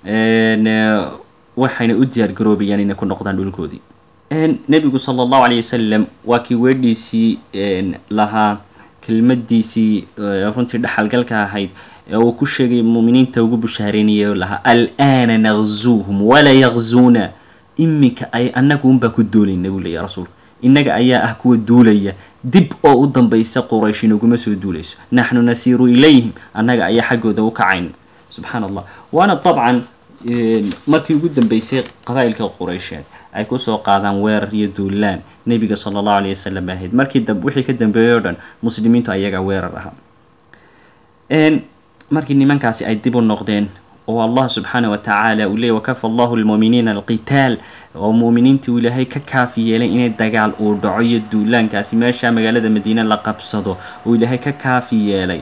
waxayna u diyaar garoobayaan inay ku noqdaan dhulkoodii nebigu sala allahu calayh wasalam waa kii weedhiisii lahaa kelmadiisii runtii dhaxalgalka ahayd ee uu ku sheegay muuminiinta ugu bushaareynaya o lahaa al'aana naqzuuhum walaa yaqzuuna iminka ay annagu unbaa ku duulayna buu leeya rasuulka innaga ayaa ah kuwa duulaya dib oo u dambaysa quraysh inaguma soo duulayso naxnu nasiiru ilayhim annaga ayaa xaggooda u kacayna subxaana allah waana dabcan markii ugu dambeysay qabaa'ilka quraysheed ay kusoo qaadaan weerar iyo duulaan nebiga sala allahu alayh wasalam ahayd markii wixii ka dambeeyey o dhan muslimiintu ayagaa weerar ahaa markii nimankaasi ay dib u noqdeen oo allah subxaana wa tacaala uu leeyay wakafa allahu lmuuminiina alqitaal oo muuminiintii uu ilaahay ka kaafi yeelay inay dagaal uu dhaco iyo duulaankaasi meesha magaalada madiine la qabsado uu ilaahay ka kaafi yeelay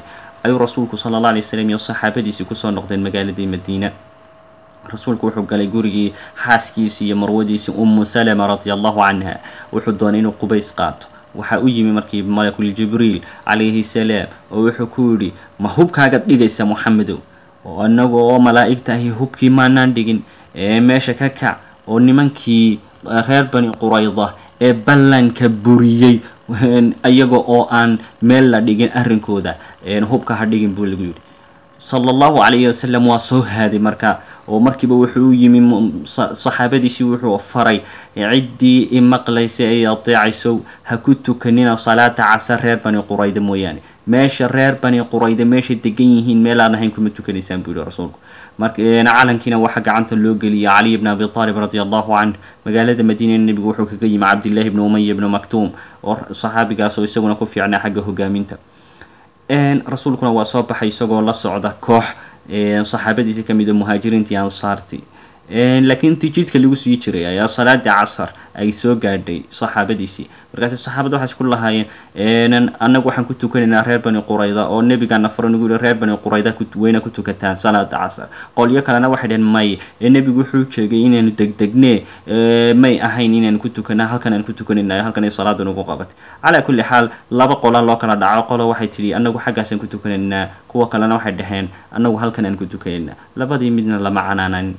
ayuu rasuulku sala alla alay slam iyo saxaabadiisii kusoo noqdeen magaaladii madiina rasuulku wuxuu galay gurigii xaaskiisii iyo marwadiisii ummu salama radia allahu canha wuxuu doonay inuu qubays qaato waxaa u yimi markii malakul jibriil calayhi salaam oo wuxuu ku yidhi ma hubkaagaad dhigaysa moxamedow oo inagu oo malaa'igta ahi hubkii maanaan dhigin ee meesha ka kac oo nimankii reer bani qurayda ee ballanka buriyey iyaga oo aan meel la dhigin arrinkooda hubka ha dhigin buu lagu yidhi sala allahu calayhi wasalam waa soo haaday marka oo markiiba wuxuu u yimi saxaabadiisii wuxuu faray ciddii i maqlaysa ay ateecayso ha ku tukanina salaata casar reer bani qurayda mooyaane meesha reer bani qurayda meeshay degan yihiin meelaan ahayn kuma tukanaysaan buu yihi rasuulku marka calankiina waxaa gacanta loo geliyay caliy bn abi aalib radi allahu canh magaalada madiina nebigu wuxuu kaga yimi cabdillahi bni umaya bni maktuum oo saxaabigaas oo isaguna ku fiicnaa xagga hogaaminta rasuulkuna waa soo baxay isagoo la socda koox saxaabadiisi ka mid a muhaajiriintii ansaartii laakiin intii jidka lagu sii jiray ayaa salaadii casar ay soo gaadhay saxaabadiisii markaasi saxaabada waxay isku lahaayeen annagu waxaan ku tukanaynaa reer bani qurayda oo nebigaana faro nagu yihi reer bani qurayda weyna ku tukataan salaada casar qolyo kalena waxay dhaheen may ee nebigu wuxuu sheegay inaanu degdegne may ahayn inaanu ku tukana halkan aan ku tukanaynayo halkan ay salaada nagu qabatay calaa kulli xaal laba qola loo kala dhaco qolo waxay tidhi annagu xaggaasaan ku tukanaynaa kuwa kalena waxay dhaheen annagu halkan aan ku tukanaynaa labadii midna lama canaanan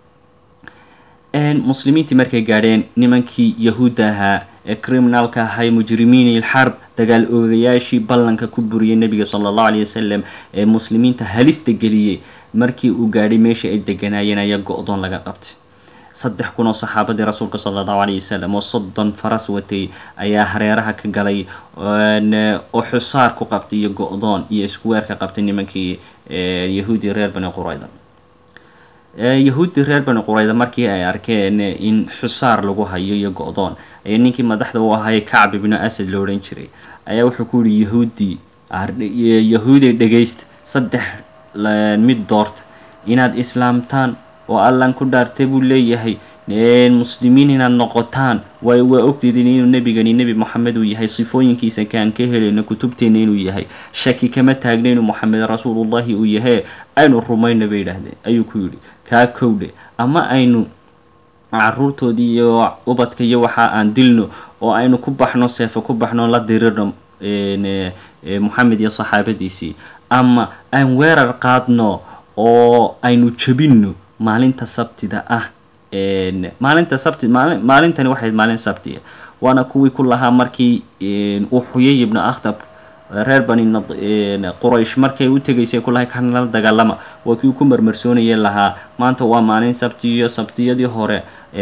muslimiintii markay gaadheen nimankii yahuudda ahaa ee criminalka ahay mujrimiin ilxarb dagaal oogayaashii ballanka ku buriyay nebiga sala allahu alayh wasalam ee muslimiinta halista geliyey markii uu gaadhay meeshii ay deganaayeen ayaa go-doon laga qabtay saddex kun oo saxaabadii rasuulka sala allahu alayh wasalam oo soddon faras watay ayaa hareeraha ka galay oo xusaar ku qabtay iyo go-doon iyo iskuweer ka qabtay nimankii yahuudi reer bani qurayda yahuuddii reer bani qurayda markii ay arkeen in xusaar lagu hayo iyo go-doon ayaa ninkii madaxda u ahay kacb ibnu asad la odhan jiray ayaa wuxuu ku yihi yahuuddii yahuuday dhegaysta saddex mid doorta inaad islaamtaan oo allan ku dhaartay buu leeyahay muslimiin inaad noqotaan waayo waa ogteedin inuu nebigani nebi moxamed uu yahay sifooyinkiisa kaan ka helayno kutubteenna inuu yahay shaki kama taagna inuu moxamed rasuulullahi uu yahay aynu rumayna bay yidhaahdeen ayuu ku yidhi kaa kowdhe ama aynu caruurtoodii iyo ubadka iyo waxa aan dilno oo aynu ku baxno seefo ku baxno la dirirno moxamed iyo saxaabadiisii ama aan weerar qaadno oo aynu jebinno maalinta sabtida ah maalinta sabti maali maalintani waxay maalin sabtiya waana kuwii ku lahaa markii uu xuyay ibnu akhtab reer bani quraysh markay u tegaysay ku lahay kanala dagaalama waa kii ku marmarsoonayay lahaa maanta waa maalin sabti iyo sabtiyadii hore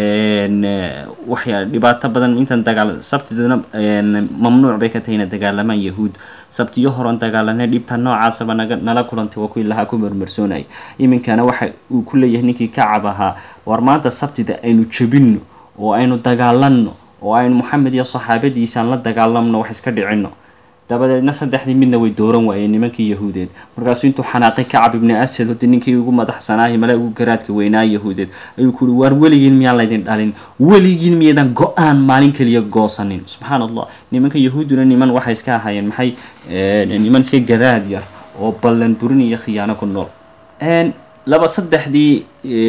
waxya dhibaato badan intan dagaal sabtiduna mamnuuc bay ka tahay ina dagaalamaan yahuud sabtiyo horan dagaalanay dhibta noocaasaba naga nala kulantay waa kuwii lahaa ku marmarsoonayay iminkana waxa uu ku leeyahay ninkii kacab ahaa war maanta sabtida aynu jebinno oo aynu dagaalanno oo aynu moxamed iyo saxaabadiisaan la dagaalamno wax iska dhicinno dabadeedna saddexdii midna way dooran waayeen nimankii yahuudeed markaasuu intuu xanaaqay kacab ibni asad hode ninkii ugu madaxsanaahi male ugu garaadka weynaa yahuudeed ayuu ku uhi waar weligiin miyaan laydin dhalin weligiin miyadan go-aan maalin keliya goosanin subxaan allah nimanka yahuudduna niman waxay iska ahaayeen maxay niman iska garaad yar oo ballan burin iyo khiyaano ku nool laba saddexdii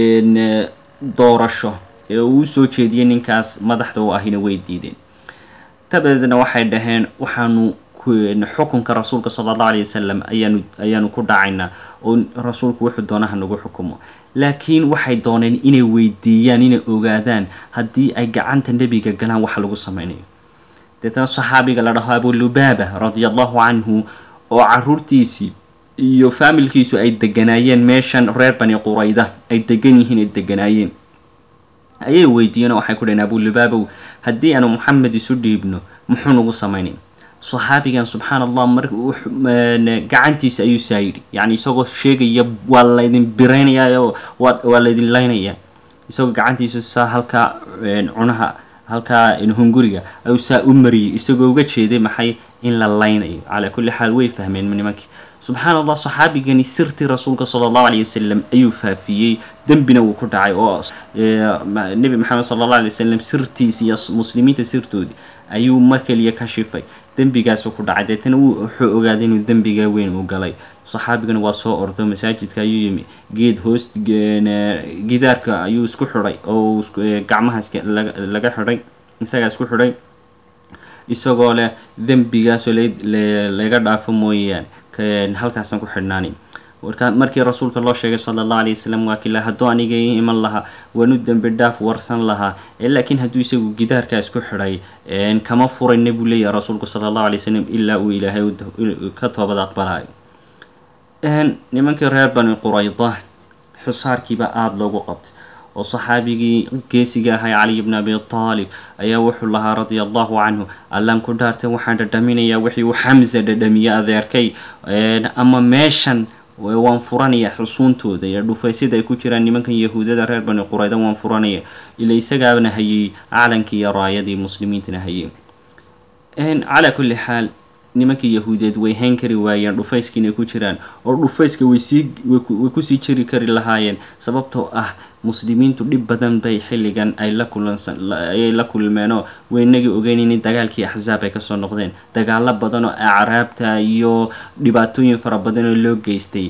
doorasho ee uu usoo jeediyey ninkaas madaxda u ahina way diideen dabadeedna waxay dhaheen waxaanu xukunka rasuulka sala allahu alayh wasalam ayaanu ayaanu ku dhacaynaa oo rasuulku wuxuu doonaha nagu xukumo laakiin waxay dooneen inay weydiiyaan inay ogaadaan haddii ay gacanta nebiga galaan waxa lagu sameynayo deetana saxaabiga la dhaho abulubaaba radia allahu canhu oo caruurtiisii iyo faamilkiisu ay deganaayeen meeshan reer bani qurayda ay degan yihiin ay deganaayeen ayay weydiiyeen oo waxay ku dhaheen abulubaabow haddii aanu moxamed isu dhiibno muxuu nagu samaynay saxaabigan subxaan allah mar gacantiisa ayuu saa yidhi yacni isagoo sheegaya waa laydin biraynaya waa laydin laynaya isagoo gacantiisa saa halkaa cunaha halkaa hunguriga ayuu saa u mariyey isagoo uga jeeday maxay in la laynayo calaa kulli xaal way fahmeen nimankii subxaan allah saxaabigani sirtii rasuulka sala allahu alayh wasalam ayuu faafiyey dembina wuu ku dhacay oo nebi maxamed sala allahu alay wasalam sirtiisi iyo muslimiinta sirtoodii ayuu mar keliya ka shifay dembigaasu ku dhacay deetana wuxuu ogaaday inuu dembiga weyn uu galay saxaabigana waa soo ordo masaajidka ayuu yimi geed hoos gidaarka ayuu isku xidhay oo gacmahaas laga xidhay isagaa isku xidhay isagoo leh dembigaasoo laga dhaafo mooyaan halkaasaan ku xidhnaani warka markii rasuulka loo sheegay sala allahu alayh wasalam waa kila hadduu aniga ii iman lahaa waanu dembi dhaaf warsan lahaa laakiin hadduu isagu gidaarkaa isku xidhay kama furayna buu leeyahay rasuulku sala allahu alay wasalam ilaa uu ilaahay ka toobad aqbalayo nimankii reer bani qurayda xusaarkiiba aada loogu qabtay oo saxaabigii geesiga ahay caliy bni abi taalib ayaa wuxuu lahaa radia allahu canhu allaan ku dhaartay waxaan dhadhaminayaa wixii uu xamsa dhadhamiyey adeerkay ama meeshan waan furanaya xusuuntooda iyo dhufaysyada ay ku jiraan nimankan yahuudada reer bani qurayda waan furanaya ila isagaana hayay calankii iyo raayadii muslimiintana hayay calaa kulli xaal nimankii yahuudeed way hayn kari waayeen dhufayskiinay ku jiraan oo dhufayska waysii way kusii jiri kari lahaayeen sababtoo ah muslimiintu dhib badan bay xilligan ay la kulansan ayay la kulmeenoo waynagii ogeyn in dagaalkii axsaab ay kasoo noqdeen dagaalo badan oo acraabta iyo dhibaatooyin fara badan oo loo geystay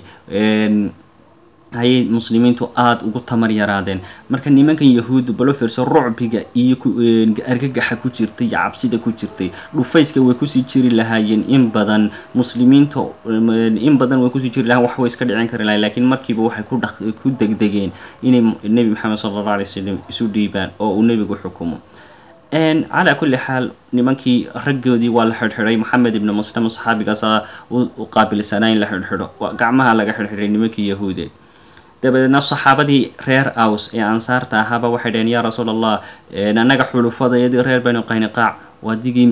ayay muslimiintu aada ugu tamar yaraadeen marka nimankan yahuuddu balo fiirso rucbiga iyo argagaxa ku jirtay iyo cabsida ku jirtay dhufayska way kusii jiri lahaayeen in badan muslimiinta in badan way kusii jiri lahayen wax way iska dhicin kari lahayen lakiin markiiba waxay ku dha ku degdegeen inay nebi maxamed sala allahu alay wasalam isu dhiibaan oo uu nebigu xukumo calaa kulli xaal nimankii raggoodii waa la xidhxidhay maxamed ibni muslim saxaabigaasa u qaabilsanaa in la xidhxidho gacmaha laga xidhxidhay nimankii yahuudeed dabadeedna saxaabadii reer aws ee ansaarta ahaaba waxay dhaheen yaa rasuul allah annaga xulufadayadii reer bani qayniqaac waadigii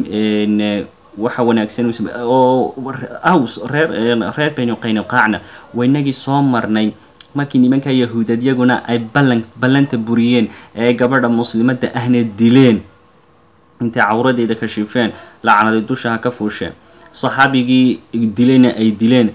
waxa wanaagsan oo aws reer reer bani qayniqaacna waynagii soo marnay markii nimanka yahuudad yaguna ay ballan ballanta buriyeen ee gabadha muslimadda ahna dileen intay cawradeeda ka shifeen lacnaday dushaha ka fuusheen saxaabigii dilayna ay dileen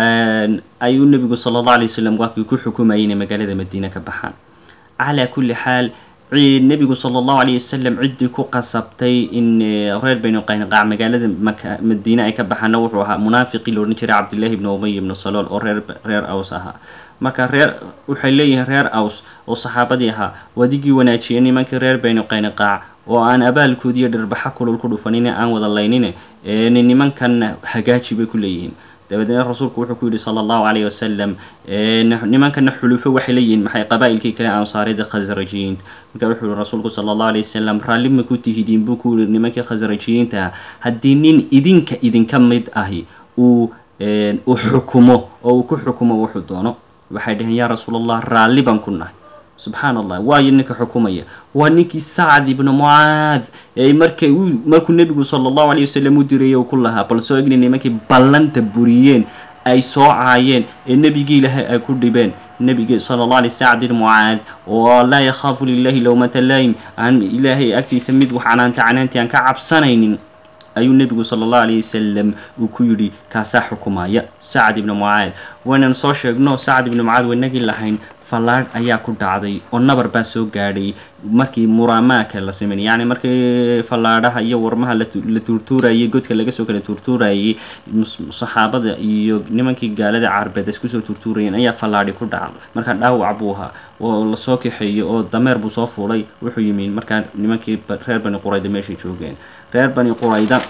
ayuu nebigu sala allahu alay wasalam waakii ku xukumayay inay magaalada madiine ka baxaan calaa kulli xaal nebigu sala allahu alayh wasalam ciddii ku qasabtay in reer bani qayniqaac magaalada madiine ay ka baxaana wuxuu ahaa munaafiqii la odhan jiray cabdillahi ibni umay ibni salool oo reer reer aws ahaa marka reer waxay leeyihiin reer aws oo saxaabadii ahaa wadigii wanaajiyay nimankii reer bani qayniqaac oo aan abaalkoodiiyo dhirbaxa kulul ku dhufanin aan wada laynine nimankan hagaaji bay ku leeyihiin dabadeedna rasuulku wuxuu ku yidhi sala allahu calayh wasalam nimankana xulufo waxay leeyihiin maxay qabaa'ilkii kale ansaarida khasrajiyiinta marka wuxuu yihi rasuulku sala allahu alayh wasalam raalli ma ku tihidiin buu ku yihi nimankii khasrajiyiinta ah haddii nin idinka idinka mid ahi uu uu xukumo oo uu ku xukumo wuxuu doono waxay dhaheen yaa rasuul allah raalli baan ku nahay subxaan allah waayo ninka xukumaya waa ninkii sacd ibnu mucaad markay markuu nebigu sala allahu alayh wasalam u dirayay u ku lahaa bal soo egni nimankii ballanta buriyeen ay soo caayeen ee nebigii ilaahay ay ku dhibeen nebigi sala allah alay sacd ibn mucaad oo laa yakhaafu lilahi lowmata laym aan ilaahay agtiisa mid wax canaanta canaantii aan ka cabsanaynin ayuu nebigu sala allahu alayh wasalam uu ku yidhi kaasaa xukumaya sacd ibnu mucaad waynaan soo sheegno sacd ibnu mucaad waynagii lahayn fallaadh ayaa ku dhacday oo nabar baa soo gaadhay markii muraamaaka la sameynay yacni markii fallaadhaha iyo warmaha la tuurtuurayay godka laga soo kala tuurtuurayay saxaabada iyo nimankii gaalada carbeed isku soo tuurtuurayeen ayaa fallaadhi ku dhacday markaa dhaawac buu ahaa oo lasoo kaxeeyey oo dameer buu soo fuulay wuxuu yimi markaa nimankii reer bani qurayda meeshay joogeen reer bani qurayda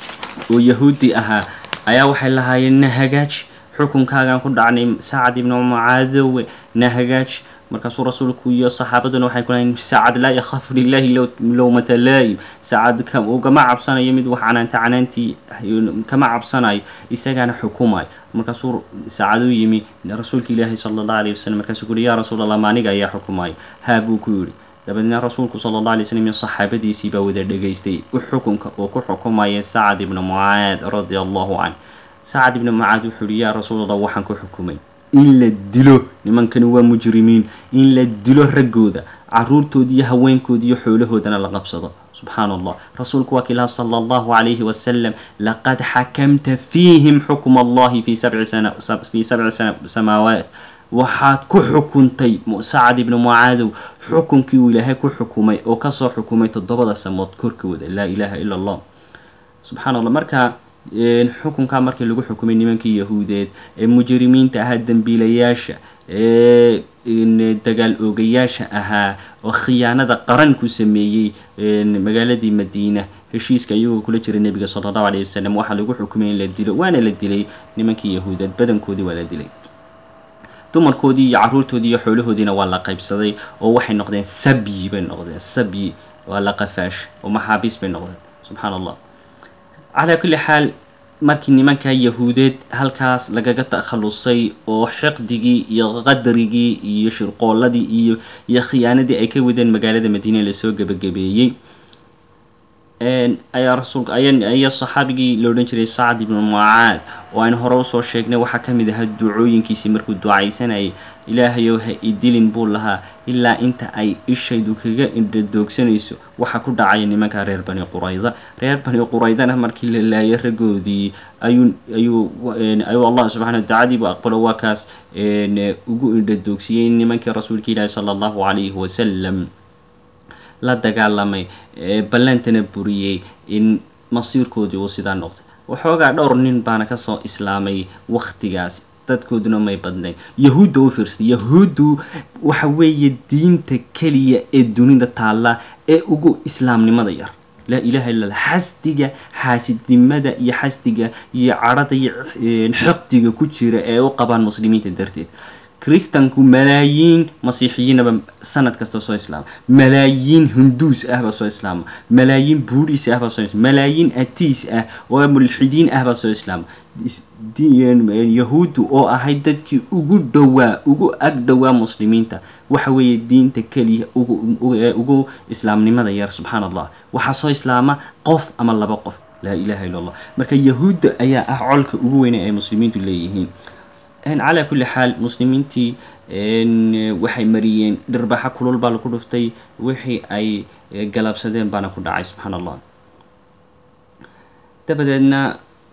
oo yahuudi ahaa ayaa waxay lahaayeen na hagaaji xukunkaagaan ku dhacnay sacad ibnu mucaadowe na hagaaji markaasuu rasuulku iyo saxaabaduna waxay ku lahayn sacad laa yakhaafu lilahi lowmata laayim sacad ugama cabsanayo mid wax canaanta canaantii kama cabsanayo isagaana xukumayo markaasuu sacad u yimi rasuulka ilaahi sala allahu alayh wasalam markaasuu ku yihi yaa rasuul allah maaniga ayaa xukumayo haa buu ku yidhi dabadeedna rasuulku sala allah alay slam iyo saxaabadiisii baa wada dhegaystay xukunka uu ku xukumaya sacad ibnu mucaad radia allahu canh sacad ibnu mucaad wuxuu yihi yaa rasuul allah waxaan ku xukumay in la dilo nimankani waa mujrimiin in la dilo raggooda caruurtooda iyo haweenkooda iyo xoolahoodana la qabsado subxaan allah rasuulku waa kilaha sala allahu calayhi wasalam laqad xakamta fiihim xukma allahi fi sabci sana fi sabci sana samaawaat waxaad ku xukuntay sacad ibnu mucaadow xukunkii uu ilaahay ku xukumay oo kasoo xukumay toddobada samood korkooda laa ilaaha ila allah subxaan allah marka xukunkaa markii lagu xukumay nimankii yahuudeed ee mujrimiinta ahaa dembiilayaasha ee dagaal oogayaasha ahaa oo khiyaanada qaran ku sameeyey magaaladii madiina heshiiska iyagoo kula jira nebiga sala allahu alayh wasalam waxaa lagu xukumay in la dilo waana la dilay nimankii yahuudeed badankoodii waa la dilay dumarkoodii iyo caruurtoodii iyo xoolahoodiina waa la qaybsaday oo waxay noqdeen sabyi bay noqdeen sabyi waa la qafaash oo maxaabiis bay noqdeen subxaan allah calaa kulli xaal markii nimanka yahuudeed halkaas lagaga takhalusay oo xiqdigii iyo qadarigii iyo shirqooladii iyo iyo khiyaanadii ay ka wadeen magaalada madiina lasoo gebagabeeyey ayaa rasuulka ayaa saxaabigii la odhan jiray sacd ibnu mucaad oo aynu hore usoo sheegnay waxaa ka mid ahaa ducooyinkiisii markuu ducaysanayay ilaahayow ha idilin buu lahaa ilaa inta ay ishaydu kaga indhadoogsanayso waxa ku dhacaya nimanka reer bani qurayda reer bani quraydana markii la laayay raggoodii ayuu ayuu ayuu allah subxana watacadiibu aqbalo waa kaas ugu indhadoogsiiyey nimankii rasuulka ilaahi sala allahu calayhi wasalam la dagaalamay ballantana buriyey in masiirkoodii uu sidaa noqday waxoogaa dhowr nin baana kasoo islaamay waktigaas dadkooduna may badnayn yahuudda u fiirsay yahuuddu waxa weeye diinta keliya ee dunida taalla ee ugu islaamnimada yar laa ilaha illa allah xasdiga xaasidnimada iyo xasdiga iyo cadhada iyo xiqdiga ku jira ee u qabaan muslimiinta darteed kristanku malaayiin masiixiyiinaba sanad kasta soo islaama malaayiin hinduus ahbaa soo islaama malaayiin buudhiis ahbaa soo islaama malaayiin atiis ah oo mulxidiin ahbaa soo islaama yahuuddu oo ahayd dadkii ugu dhowaa ugu ag dhowaa muslimiinta waxa weeye diinta keliya ugu ugu islaamnimada yar subxaan allah waxaa soo islaama qof ama laba qof laa ilaha illa allah marka yahuudda ayaa ah colka ugu weyne ay muslimiintu leeyihiin calaa kulli xaal muslimiintii waxay mariyeen dhirbaxa kulul baa laku dhuftay wixii ay galabsadeen baana ku dhacay subxaan allah dabadeedna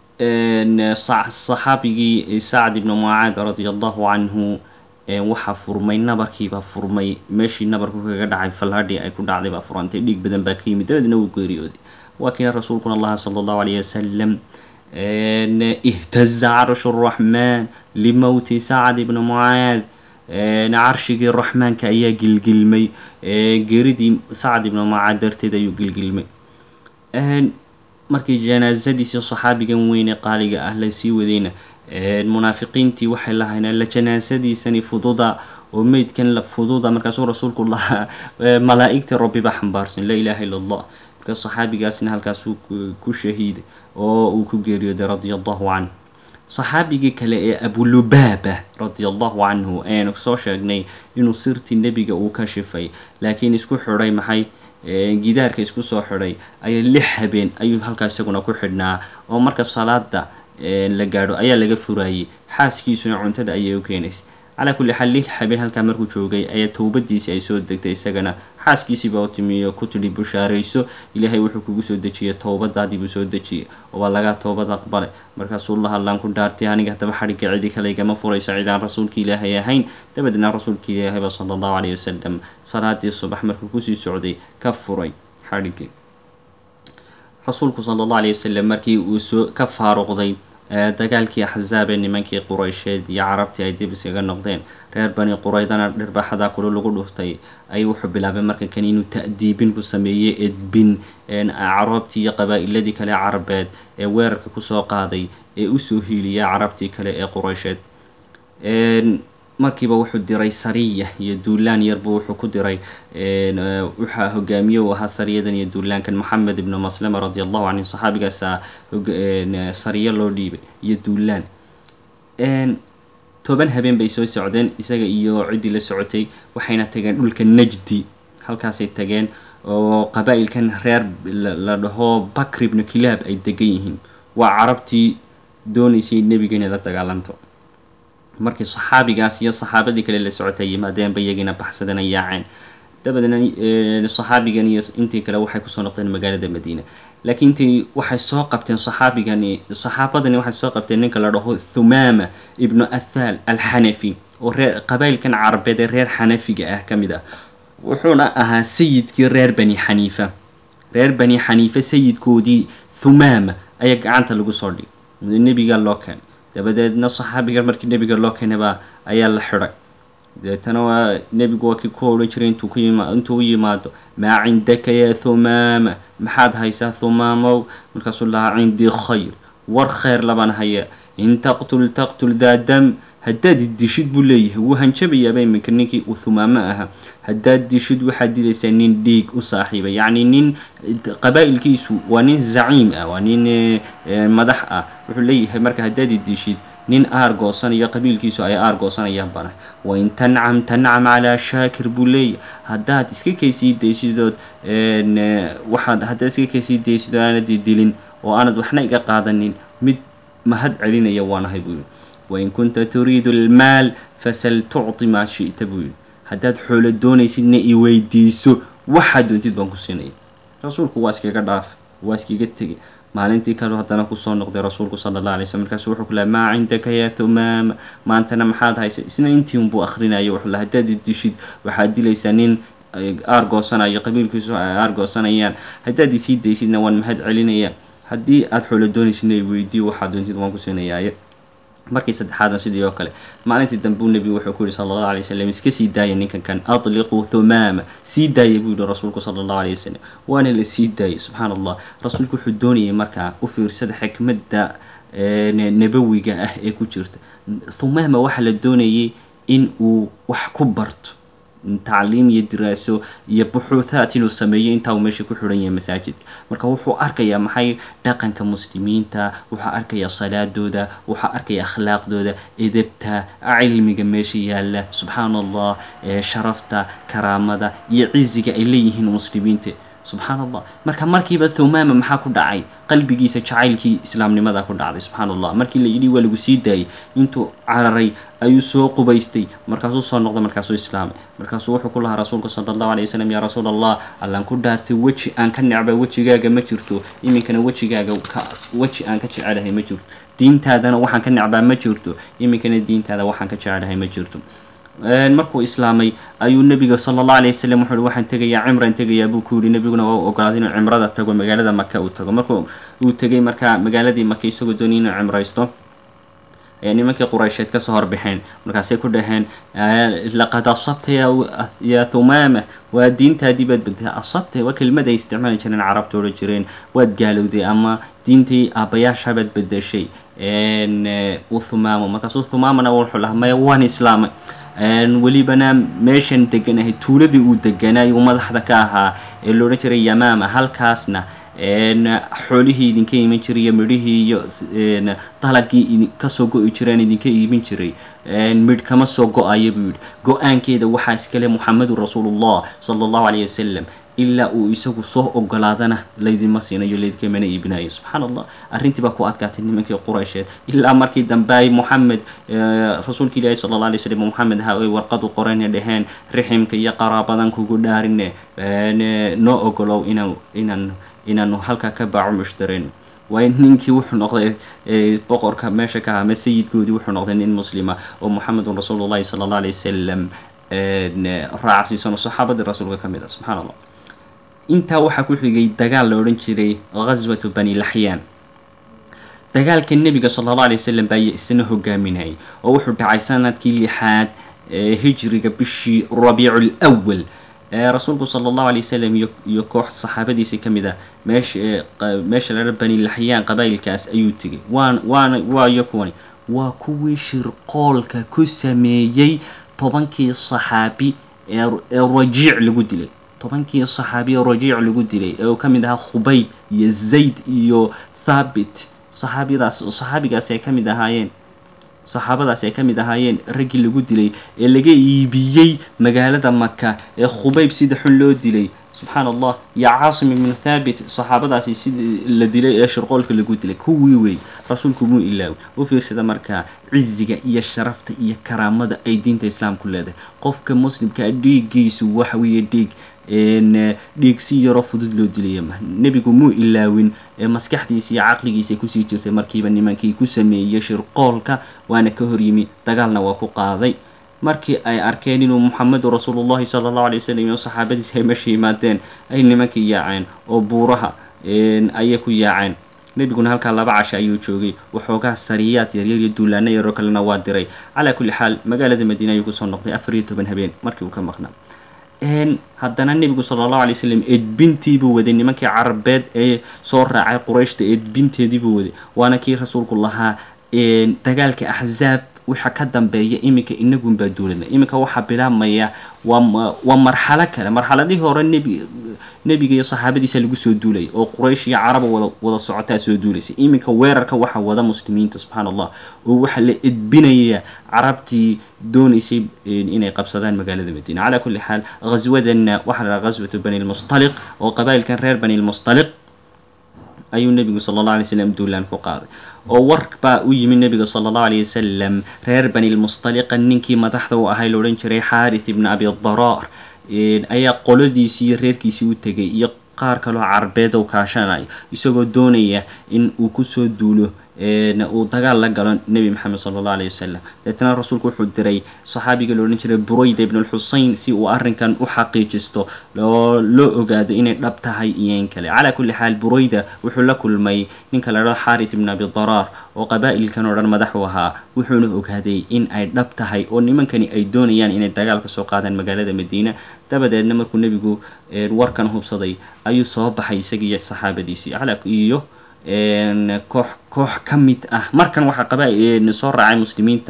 saxaabigii sacd ibnu mucaad radia allahu canhu waxaa furmay nabarkiibaa furmay meeshii nabarku kaga dhacay falhadhii ay ku dhacday baa furantay dhiig badan baa ka yimid dabadeedna wuu geeriyooday waa kiina rasuulkuna allaha sala allahu alayh wasalam ihtaza carshu raxmaan limowti sacd ibni mucaad carshigii raxmaanka ayaa gilgilmay geeridii sacd ibni mucaad darteed ayuu gilgilmay markii janaasadiisii saxaabigan weyne qaaliga ah lasii wadayna munaafiqiintii waxay lahayneen la janaasadiisani fududa oo meydkan la fududa markaasuu rasuulku lahaa malaa'igtii rabbiba xambaarsan laa ilaaha illa allah marka saxaabigaasna halkaasuu ku shahiiday oo uu ku geeriyooday radia allahu canh saxaabigii kale ee abulubaaba radia allahu canhu ayanu soo sheegnay inuu sirtii nebiga uu ka shifay laakiin isku xidhay maxay gidaarka isku soo xidhay ayaa lix habeen ayuu halkaas isaguna ku xidhnaa oo marka salaada la gaadho ayaa laga furayay xaaskiisuna cuntada ayay u keenaysay calaa kulli xaal lix habeen halkaa markuu joogay ayaa towbadiisii ay soo degtay isagana xaaskiisiiba u timiyo ku tidhi bushaarayso ilaahay wuxuu kugu soo dejiyey towbadaadii buu soo dejiyey oo waa lagaa towbad aqbalay markaasuu la hadlaan ku dhaartay aniga haddaba xadhigga cidi kale igama furayso cidaan rasuulka ilaahay ahayn dabadeedna rasuulka ilaahayba sala allahu calayhi wasalam salaadii subax markuu kusii socday ka furay xadhiggii rasuulku sala allahu alayhi wasalam markii uu soo ka faaruqday dagaalkii axzaab ee nimankii quraysheed iyo carabtii ay dib iskaga noqdeen reer bani quraydana dhirbaxadaa kulu lagu dhuftay ayuu wuxuu bilaabay marka kan inuu ta'diibin ku sameeyey edbin carabtii iyo qabaa'iladii kale carabeed ee weerarka kusoo qaaday ee usoo hiiliyay carabtii kale ee quraysheed markiiba wuxuu diray sariya iyo duulaan yarbu wuxuu ku diray waxaa hogaamiye u ahaa sariyadan iyo duulaankan moxamed ibnu maslama radi allahu canhu saxaabigaasa sariyo loo dhiibay iyo duulaan toban habeen bay soo socdeen isaga iyo ciddii la socotay waxayna tageen dhulka najdi halkaasay tageen oo qabaa'ilkan reer la dhaho bakr ibnu kilaab ay degan yihiin waa carabtii doonaysay nebiga inay la dagaalanto markii saxaabigaas iyo saxaabadii kale la socotay yimaadeenba iyagiina baxsadana yaaceen dabadeedna saxaabigan iyo intii kale waxay kusoo noqdeen magaalada madiina laakiin intii waxay soo qabteen saxaabigani saxaabadani waxay soo qabteen ninka la dhaho thumaama ibnu athaal alxanafi oo reer qabailkan carabeed ee reer xanafiga ah ka mid ah wuxuuna ahaa sayidkii reer bani xaniifa reer bani xaniifa sayidkoodii thumaama ayaa gacanta lagu soo dhigay nebiga loo keenay dabadeedna saxaabiga markii nebiga loo keenayba ayaa la xidhay deetana waa nebigu waa kii ku odhan jiray intuu ku yima intuu u yimaado maa cindaka yaa thumaama maxaad haysaa thumaamow markaasuu lahaa cindii khayr war khayr labaan haya in taqtul taqtul daa dam haddaad dishid buu leeyahay wuu hanjabayaaba iminka ninkii uu thumaamo ahaa haddaad dishid waxaad dilaysaa nin dhiig u saaxiiba yacni nin qabaa'ilkiisu waa nin zaciim ah waa nin madax ah wuxuu leeyahay marka haddaad dishid nin aar goosanayo qabiilkiisu ay aar goosanayaan bana wain tancam tancam calaa shaakir buu leeyahay haddaad iska kaysii daysidood waxaad haddaad iska kaysii daysidood aanad dilin oo aanad waxna iga qaadanin mid mahad celinaya waanahay buu yidhi wain kunta turiidu almaal fasal tucti maa shi'ta buu yidhi haddaad xoolo doonaysidna i weydiiso waxaad doontid baan ku siinaya rasuulku waa iskaga dhaaf waa iskaga tegay maalintii kale haddana kusoo noqday rasuulku sala allah alay slm markaasu wuxuu ku lahay maa cindaka yaa thumaama maantana maxaad haysa isna intii unbuu akhrinayo wuxuu lahay haddaad dishid waxaad dilaysaa nin aar goosanayo qabiilkiisu ay aar goosanayaan haddaad isii daysidna waan mahad celinaya haddii aada xoolo doonaysidna i weydiiyo waxaad doontid waan ku siinayaaye markii saddexaadna sidii oo kale maalintii dambeu nebigu wuxuu ku yihi sala allahu alay wasalam iska sii daaya ninkan kan atliquu thumaama sii daaya buu yihi rasuulku sala allahu alay wasalam waana la sii daayay subxaana allah rasuulku wuxuu doonayay markaa u fiirsada xikmadda nabawiga ah ee ku jirta thumaama waxaa la doonayay in uu wax ku barto tacliim iyo diraaso iyo buxuuthaat inuu sameeyo intaa uu meesha ku xidhan yahay masaajidka marka wuxuu arkayaa maxay dhaqanka muslimiinta wuxuu arkayaa salaadooda wuxuu arkayaa akhlaaqdooda edebta cilmiga meesha yaalla subxaana allah sharafta karaamada iyo ciziga ay leeyihiin muslimiinta subxaana allah marka markiiba thumaama maxaa ku dhacay qalbigiisa jacaylkii islaamnimada ku dhacday subxaana allah markii la yidhi waa lagu sii daayay intuu cararay ayuu soo qubaystay markaasuu soo noqday markaasuu islaamay markaasuu wuxuu ku lahaa rasuulku sala allahu alay wasalam yaa rasuul allah allaan ku dhaartay weji aan ka necba wejigaaga ma jirto iminkana wejigaaga ka weji aan ka jecelahay ma jirto diintaadana waxaan ka necbaa ma jirto iminkana diintaada waxaan ka jecelahay ma jirto markuu islaamay ayuu nebiga sala allah alay wasalam wuxuu waxaan tegayaa cimran tegayaa buu ku yidhi nebiguna waa u ogolaaday inuu cimrada tago magaalada maka uu tago markuu uu tegay markaa magaaladii maka isagoo doonay inuu cimraysto ayaa nimankii quraysheed kasoo horbaxeen markaasay ku dhaheen laqad asabta yaa thumaama waa diintaadii baad bedtay asabta waa kelmad ay isticmaali jireen carabta odhan jireen waad gaalowday ama diintii aabbayaashabaad bedeshay thumaamo markaasuu thumaamana wuxuu lahaa maya waan islaamay welibana meeshan deganahay tuuladii uu deganay uu madaxda ka ahaa ee loodhan jiray yamaama halkaasna xoolihii idinka iman jiray iyo midhihii iyo dalagii kasoo go-i jireen idinka iibin jiray midh kama soo go-ayo buu yidhi go-aankeeda waxaa iskale muxamedun rasuulullah sala allahu alayh wasalam ilaa uu isagu soo ogolaadana laydinma siinayo laydinkamana iibinayo subxaana allah arrintii baa ku adkaatay nimankii quraysheed ilaa markii dambe ay moxamed rasuulka ilaahi sala alla alay slam moxamed ha ay warqadu qorayna dhaheen riximka iyo qaraabadan kugu dhaarine noo ogolow inaan inaan inaanu halkaa ka baaco mushtareen waayo ninkii wuxuu noqday boqorka meesha ka ama sayidkoodii wuxuu noqday nin muslima oo moxamedun rasuulullahi sala allah alay wasalam raacsiisan oo saxaabadii rasuulka ka mid ah subxana allah intaa waxaa ku xigay dagaal la odhan jiray ghaswatu bani laxyaan dagaalka nebiga sala allahu alay wasalam baa isna hogaaminayay oo wuxuu dhacay sanadkii lixaad hijriga bishii rabiicu lwal rasuulku sala allahu alay wasalam iyo iyo koox saxaabadiisii ka mid ah meesha meesha laa bani laxyaan qabaa'ilkaas ayuu tegay waan waana waayo kuwani waa kuwii shirqoolka ku sameeyey tobankii saxaabi ee rajiic lagu dilay tobankii saxaabi ee rajiic lagu dilay ee uu ka mid ahaa khubayb iyo zayd iyo thaabit saxaabiyadaas saxaabigaasi ay ka mid ahaayeen saxaabadaasi ay ka mid ahaayeen raggii lagu dilay ee laga iibiyey magaalada maka ee khubayb sida xun loo dilay subxaan allah iyo caasim ibnu thaabit saxaabadaasi sidii la dilay ee shirqoolka lagu dilay kuwii wey rasuulku muu ilaawin u fiirsada markaa ciziga iyo sharafta iyo karaamada ay diinta islaamku leedahay qofka muslimkaa dhiiggiisu waxa weeye dhiig dhiig si yaroo fudud loo dilaya ma nebigu muu ilaawin maskaxdiisa iyo caqligiisa kusii jirtay markiiba nimankii ku sameeyey shirqoolka waana ka hor yimi dagaalna waa ku qaaday markii ay arkeen inuu muxamedu rasuulullahi sala allahu alay wasalam iyo saxaabadiisa ay meesha yimaadeen ay nimankii yaaceen oo buuraha ayay ku yaaceen nebiguna halkaa laba casha ayuu joogay waxoogaa sariyaad yaryar iyo duulaano yaroo kalena waa diray calaa kulli xaal magaalada madiina ayuu kusoo noqday afar iyo toban habeen markii uu ka maqnaa haddana nebigu sala allahu alay wasalam edbintiibuu waday nimankii carabeed ee soo raacay qurayshta edbinteediibuu waday waana kii rasuulku lahaa dagaalka axzaab waxa ka dambeeya iminka inagunbaa duulana iminka waxaa bilaabmaya waa waa marxalo kale marxaladihii hore nebi nebiga iyo saxaabadiisa lagu soo duulaya oo quraysh iyo caraba wada wada socotaa soo duulaysa iminka weerarka waxaa wada muslimiinta subxaana allah oo waxaa la edbinaya carabtii doonaysay inay qabsadaan magaalada madiina calaa kulli xaal ghaswadanna waxaa la dhaha ghaswatu bani lmustaliq oo qabaa'ilkan reer bani lmustaliq ayuu nebigu sala allah alay slam duulaan ku qaaday oo war baa u yimi nebiga sala allahu alayh wasalam reer bani lmustaliqa ninkii madaxda u ahay la odhan jiray xaaris ibna abi daraar ayaa qoladiisii iyo reerkiisii u tegay iyo qaar kaloo carbeed oo kaashanayo isagoo doonaya in uu kusoo duulo uu dagaal la galo nebi maxamed sala allahu alayh wasalam deetna rasuulku wuxuu diray saxaabiga la odhan jiray burayda ibn lxusein si uu arrinkan u xaqiijisto oo loo ogaado inay dhab tahay iyo in kale calaa kulli xaal burayda wuxuu la kulmay ninka la dhao xaaris ibn abi daraar oo qabaa'ilkan oo dhan madax u ahaa wuxuuna ogaaday in ay dhab tahay oo nimankani ay doonayaan inay dagaal ka soo qaadaan magaalada madiina dabadeedna markuu nebigu warkan hubsaday ayuu soo baxay isagiiyo saxaabadiisii iyo koox koox ka mid ah markan waxaa qaba soo raacay muslimiinta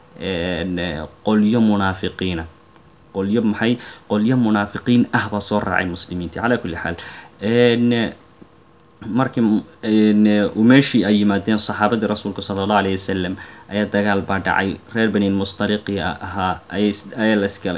qolyo munaafiqiina qolyo maxay qolyo munaafiqiin ah baa soo raacay muslimiinta calaa kulli xaal markii meeshii ay yimaadeen saxaabadii rasuulka sala allahu alayh wasalam ayaa dagaal baa dhacay reer bani lmustaliqi ahaa ayaa la isgalay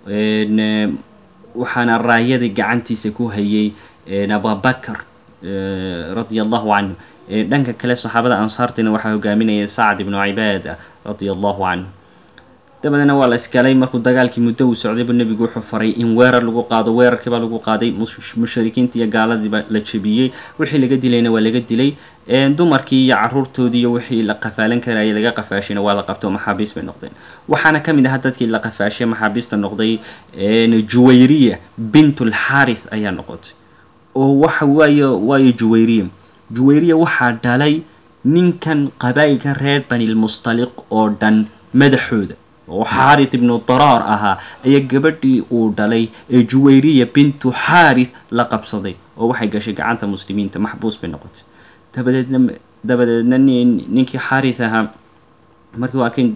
waxaana raayadii gacantiisa ku hayay abubakar radia allahu canhu dhanka kale saxaabada ansaartina waxaa hogaaminaya sacd ibnu cibaada radia allahu canhu dabadeedna waa la isgalay markuu dagaalkii muddo uu socdaybu nebigu wuxuu faray in weerar lagu qaado weerarkiibaa lagu qaaday mushrikiintii iyo gaaladiiba la jebiyey wixii laga dilayna waa laga dilay dumarkii iyo caruurtoodii iyo wixii la qafaalan karayay laga qafaashina waa la qabto maxaabiis bay noqdeen waxaana ka mid ahaa dadkii la qafaashay maxaabiista noqday juwayriya bintulxaris ayaa noqotay oo waxa waayo waayo juwayriya juwayriya waxaa dhalay ninkan qabaa'ilkan reer banilmustaliq oo dhan madaxooda oo xaaris ibnu daraar ahaa ayaa gabadhii uu dhalay ee juwayriya bintu xaaris la qabsaday oo waxay gashay gacanta muslimiinta maxbuus bay noqotay dabadeedna dabadeedna ninkii xaaris ahaa markii waa kan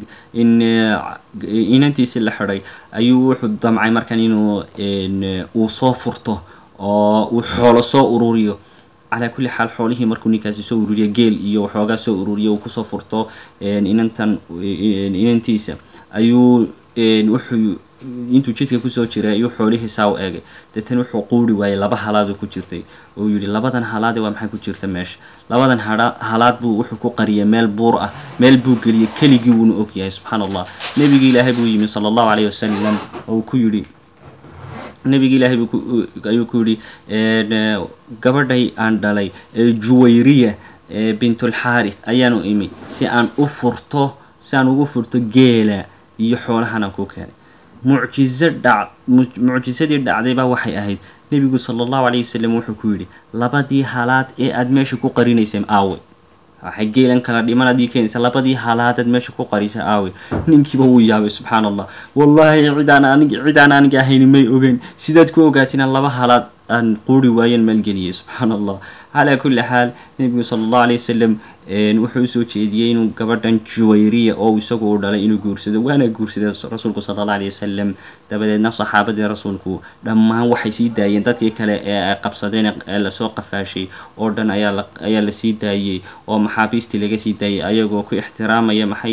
inantiisii la xidhay ayuu wuxuu damcay markan inuu uu soo furto oo uu xoolo soo ururiyo calaa kulli xaal xoolihii markuu ninkaasi soo ururiyo geel iyo waxoogaa soo ururiyo uu kusoo furto inantan inantiisa ayuu wuxuu intuu jidka kusoo jiray ayuu xoolihii saa u eegay deetana wuxuu quuri waayey laba halaad ku jirtay oo yihi labadan halaade waa maxay ku jirta meesha labadan halaad buu wuxuu ku qariyay meel buur ah meel buu geliyey keligii wuuna og yahay subxaana allah nebigii ilaahay buu yimi sala allahu calayh wasalam oo ku yidhi nebigi ilaahay ayuu ku yidhi gabadhay aan dhalay juwayriya bintulxaaris ayaanu imi si aan u furto si aan ugu furto geela iyo xoolahan aan ku keenay mucjizo dhac mucjisadii dhacdaybaa waxay ahayd nebigu sala allahu calayh wasalam wuxuu ku yidhi labadii halaad ee aada meesha ku qarinayseen aawe waxay geelan kala dhiman adii keenaysa labadii halaadaad meesha ku qarisa aawe ninkiiba wuu yaabay subxaana allah wallaahi cidaan anig cidaan aniga ahayni may ogeyn sidaad ku ogaatina laba halaad aan quuri waayeen maalgeliyay subxaana allah calaa kulli xaal nebigu sala allahu alayh wasalam wuxuu usoo jeediyey inuu gabadhan juwayriya oo isagu u dhalay inuu guursado waana guursaday rasuulku sala allah alayh wasalam dabadeedna saxaabadii rasuulku dhammaan waxay sii daayeen dadkii kale ee ay qabsadeen ee lasoo qafaashay oo dhan ayaa la ayaa la sii daayey oo maxaabiistii laga sii daayey ayagoo ku ixtiraamaya maxay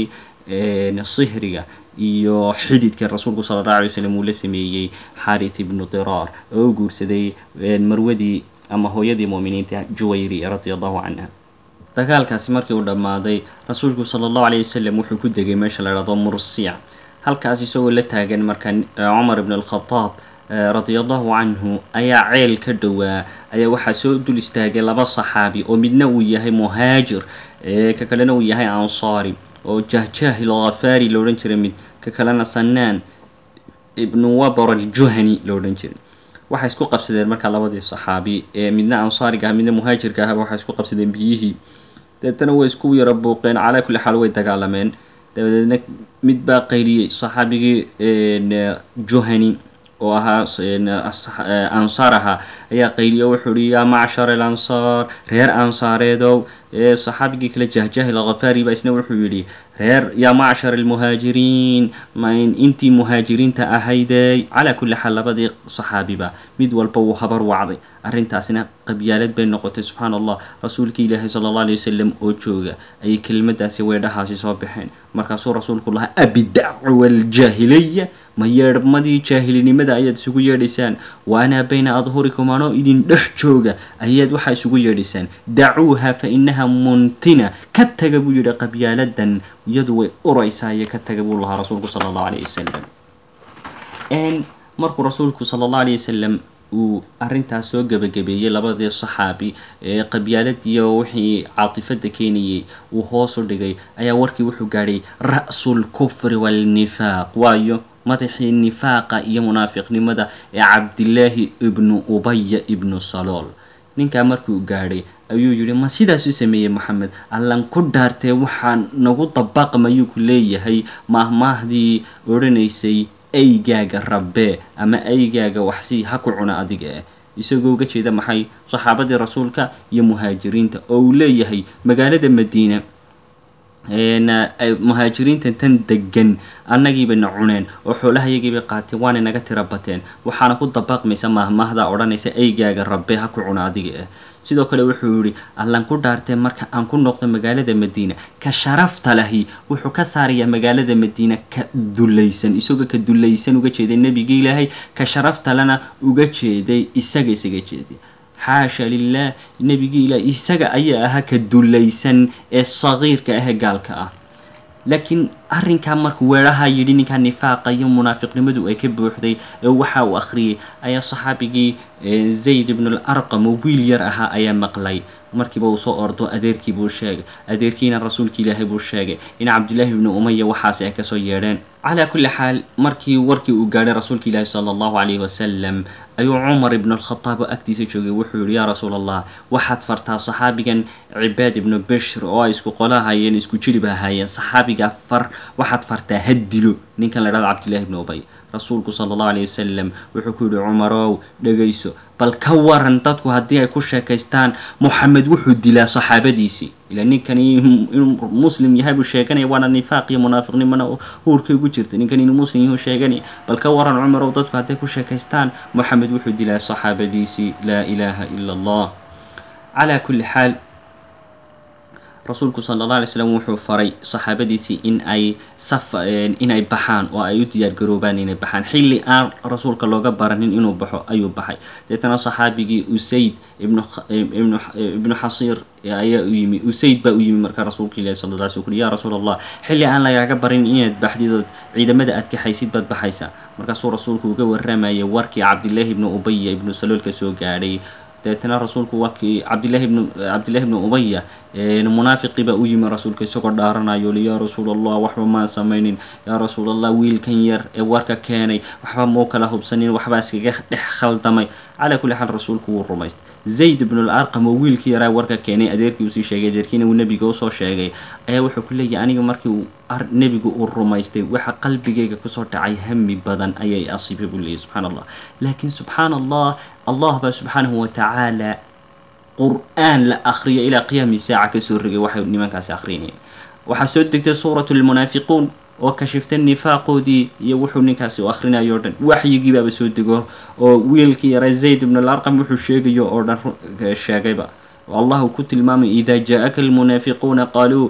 sihriga iyo xididka rasuulku sala allahu alay slam uu la sameeyey xarit ibnu diraar oo u guursaday marwadii ama hooyadii mu'miniinta juwayri radia allahu canha dagaalkaasi markii uu dhammaaday rasuulku sala allahu alayh wasalam wuxuu ku degay meesha la dhahdo mursiya halkaas isagoo la taagan marka cumar ibn alkhadaab radia allahu canhu ayaa ceel ka dhowaa ayaa waxaa soo dul istaagay laba saxaabi oo midna uu yahay muhaajir ka kalena uu yahay ansaari oo jahjaahil khafaari lo odhan jiray mid ka kalena sanaan ibnu wabar aljuhani lo odhan jiray waxay isku qabsadeen markaa labadii saxaabi ee midna ansaariga ah midna muhaajirka ahaba waxay isku qabsadeen biyihii deetana way isku yaro buuqeen calaa kulli xaal way dagaalameen dabadeedna mid baa qayliyey saxaabigii juhani oo ahaa ansaar ahaa ayaa qayliyo wuxuu uhi yaa macshar alansaar reer ansaareedow saxaabigii kale jahjahil khafaari baa isna wuxuu yidhi reer yaa macshar almuhaajiriin intii muhaajiriinta ahaydey calaa kulli xaal labadii saxaabiba mid walba wuu habar wacday arrintaasina qabyaalad bay noqotay subxaana allah rasuulkii ilaahay sala allah alay wasalam oo jooga ayay kelimadaasi weedhahaasi soo baxeen markaasuu rasuulku lahaa abidacwa aljaahiliya ma yeedhmadii jaahilinimada ayaad isugu yeedhaysaan wa anaa bayna adhurikum anoo idin dhex jooga ayaad waxaa isugu yeedhaysaan dacuuha fa inaha muntina ka taga buu yidhi qabyaaladan iyadu way uraysaa iyo ka taga buu lahaa rasuulku sala allahu alayh wasalam markuu rasuulku sala allahu alayh wasalam uu arrintaas soo gebagabeeyey labadii saxaabi ee qabyaaladiiyo wixii caatifada keenayey uu hoos u dhigay ayaa warkii wuxuu gaadhay ra'sulkufri waalnifaaq waayo madaxii nifaaqa iyo munaafiqnimada ee cabdillaahi ibnu ubaya ibnu salool ninkaa markuu gaadhay ayuu yidhi ma sidaas u sameeyey moxamed allan ku dhaartee waxaa nagu dabaqmayuu ku leeyahay maahmaahdii odhanaysay aygaaga rabbee ama aygaaga waxsii ha ku cuna adiga ah isagoo uga jeeda maxay saxaabadii rasuulka iyo muhaajiriinta oo uu leeyahay magaalada madiina muhaajiriinta tan degan annagiibana cuneen oo xoolahayagiibay qaateen waana naga tira bateen waxaana ku dabaqmaysa maahmaahda odhanaysa aygaaga rabbe ha ku cuna adiga ah sidoo kale wuxuu yihi allan ku dhaartee marka aan ku noqdo magaalada madiina ka sharafta lahi wuxuu ka saarayaa magaalada madiina ka dulaysan isagoo ka dulaysan uga jeeday nebigii ilaahay ka sharaftalena uga jeeday isaga isaga jeeday xaasha lilah nebigii ilaah isaga ayaa ahaa ka dulaysan ee sagiirka ahee gaalka ah laakiin arrinkaa markuu weeraha yidhi ninkaa nifaaqa iyo munaafiqnimadu ay ka buuxday ee waxa uu akhriyey ayaa saxaabigii zayd ibnu alarqam oo wiil yar ahaa ayaa maqlay markiiba uu soo ordo adeerkii buu sheegay adeerkiina rasuulka ilaahay buu sheegay in cabdillaahi ibnu umaya waxaasi ay kasoo yeedheen calaa kulli xaal markii warkii uu gaadhay rasuulka ilaahi sala allahu calayhi wasalam ayuu cumar ibnu alkhataab oo agtiisa joogay wuxuu yihi yaa rasuul allah waxaad fartaa saxaabigan cibaad ibnu bishr oo ay isku qolahayeen isku jilib ahaayeen saxaabigaa far waxaad fartaa ha dilo ninkan la dhahdo cabdillahi ibnu ubay rasuulku sala allahu alayh wasalam wuxuu ku yihi cumarow dhegayso bal ka waran dadku haddii ay ku sheekaystaan moxamed wuxuu dilaa saxaabadiisii ila ninkani inuu muslim yahay buu sheeganaya waana nifaaq iyo munaafiqnimona huurkay ugu jirta ninkan inuu muslim yahu sheeganaya bal ka waran cumarow dadku hadday ku sheekaystaan moxamed wuxuu dilaa saxaabadiisii laa ilaaha ila allah calaa kulli xaal rasuulku sala allah alay slam wuxuu faray saxaabadiisii in ay saf inay baxaan oo ay u diyaar garoobaan inay baxaan xilli aan rasuulka looga baranin inuu baxo ayuu baxay deetana saxaabigii usayd ibnu ibnu ibnu xasiir ayaa u yimi usayd baa u yimi markaa rasuulka ilahi sala la sl ui ya rasuul allah xilli aan lagaaga barin inaad baxdid ood ciidamada aad kaxaysid baad baxaysaa markaasuu rasuulku uga waramayay warkii cabdillaahi ibnu ubaya ibnu saloolka soo gaadhay deetana rasuulku waa kii cabdillahi ibnu cabdillahi ibnu ubaya munaafiqii baa u yimi rasuulka isagoo dhaaranayo li yaa rasuul allah waxba maan samaynin yaa rasuul allah wiilkan yar ee warka keenay waxba muu kala hubsanin waxbaa iskaga dhex khaldamay calaa kulli xaal rasuulku wuu rumaystay zayd ibnu alarqam oo wiilkii yaraa warka keenay adeerkii usii sheegay adeerkiina uu nebiga usoo sheegay ayaa wuxuu ku leeyahay aniga markii uu nebigu uu rumaystay waxa qalbigayga kusoo dhacay hami badan ayay asiibay buu leeyahy subxaana allah laakiin subxaana allah allah baa subxaanahu watacaala qur-aan la akriyo ilaa qiyaami saaca kasoo rogay waxay nimankaasi akrinayeen waxaa soo degtay suuratu lmunaafiquun oo kashiftay nifaaqoodii iyo wuxuu ninkaasi u akhrinayo o dhan waxyigii baaba soo dego oo wiilkii yara zayd ibn alarqam wuxuu sheegayo oo dhan sheegayba allahu ku tilmaamay ida jaءaka almunaafiquuna qaluu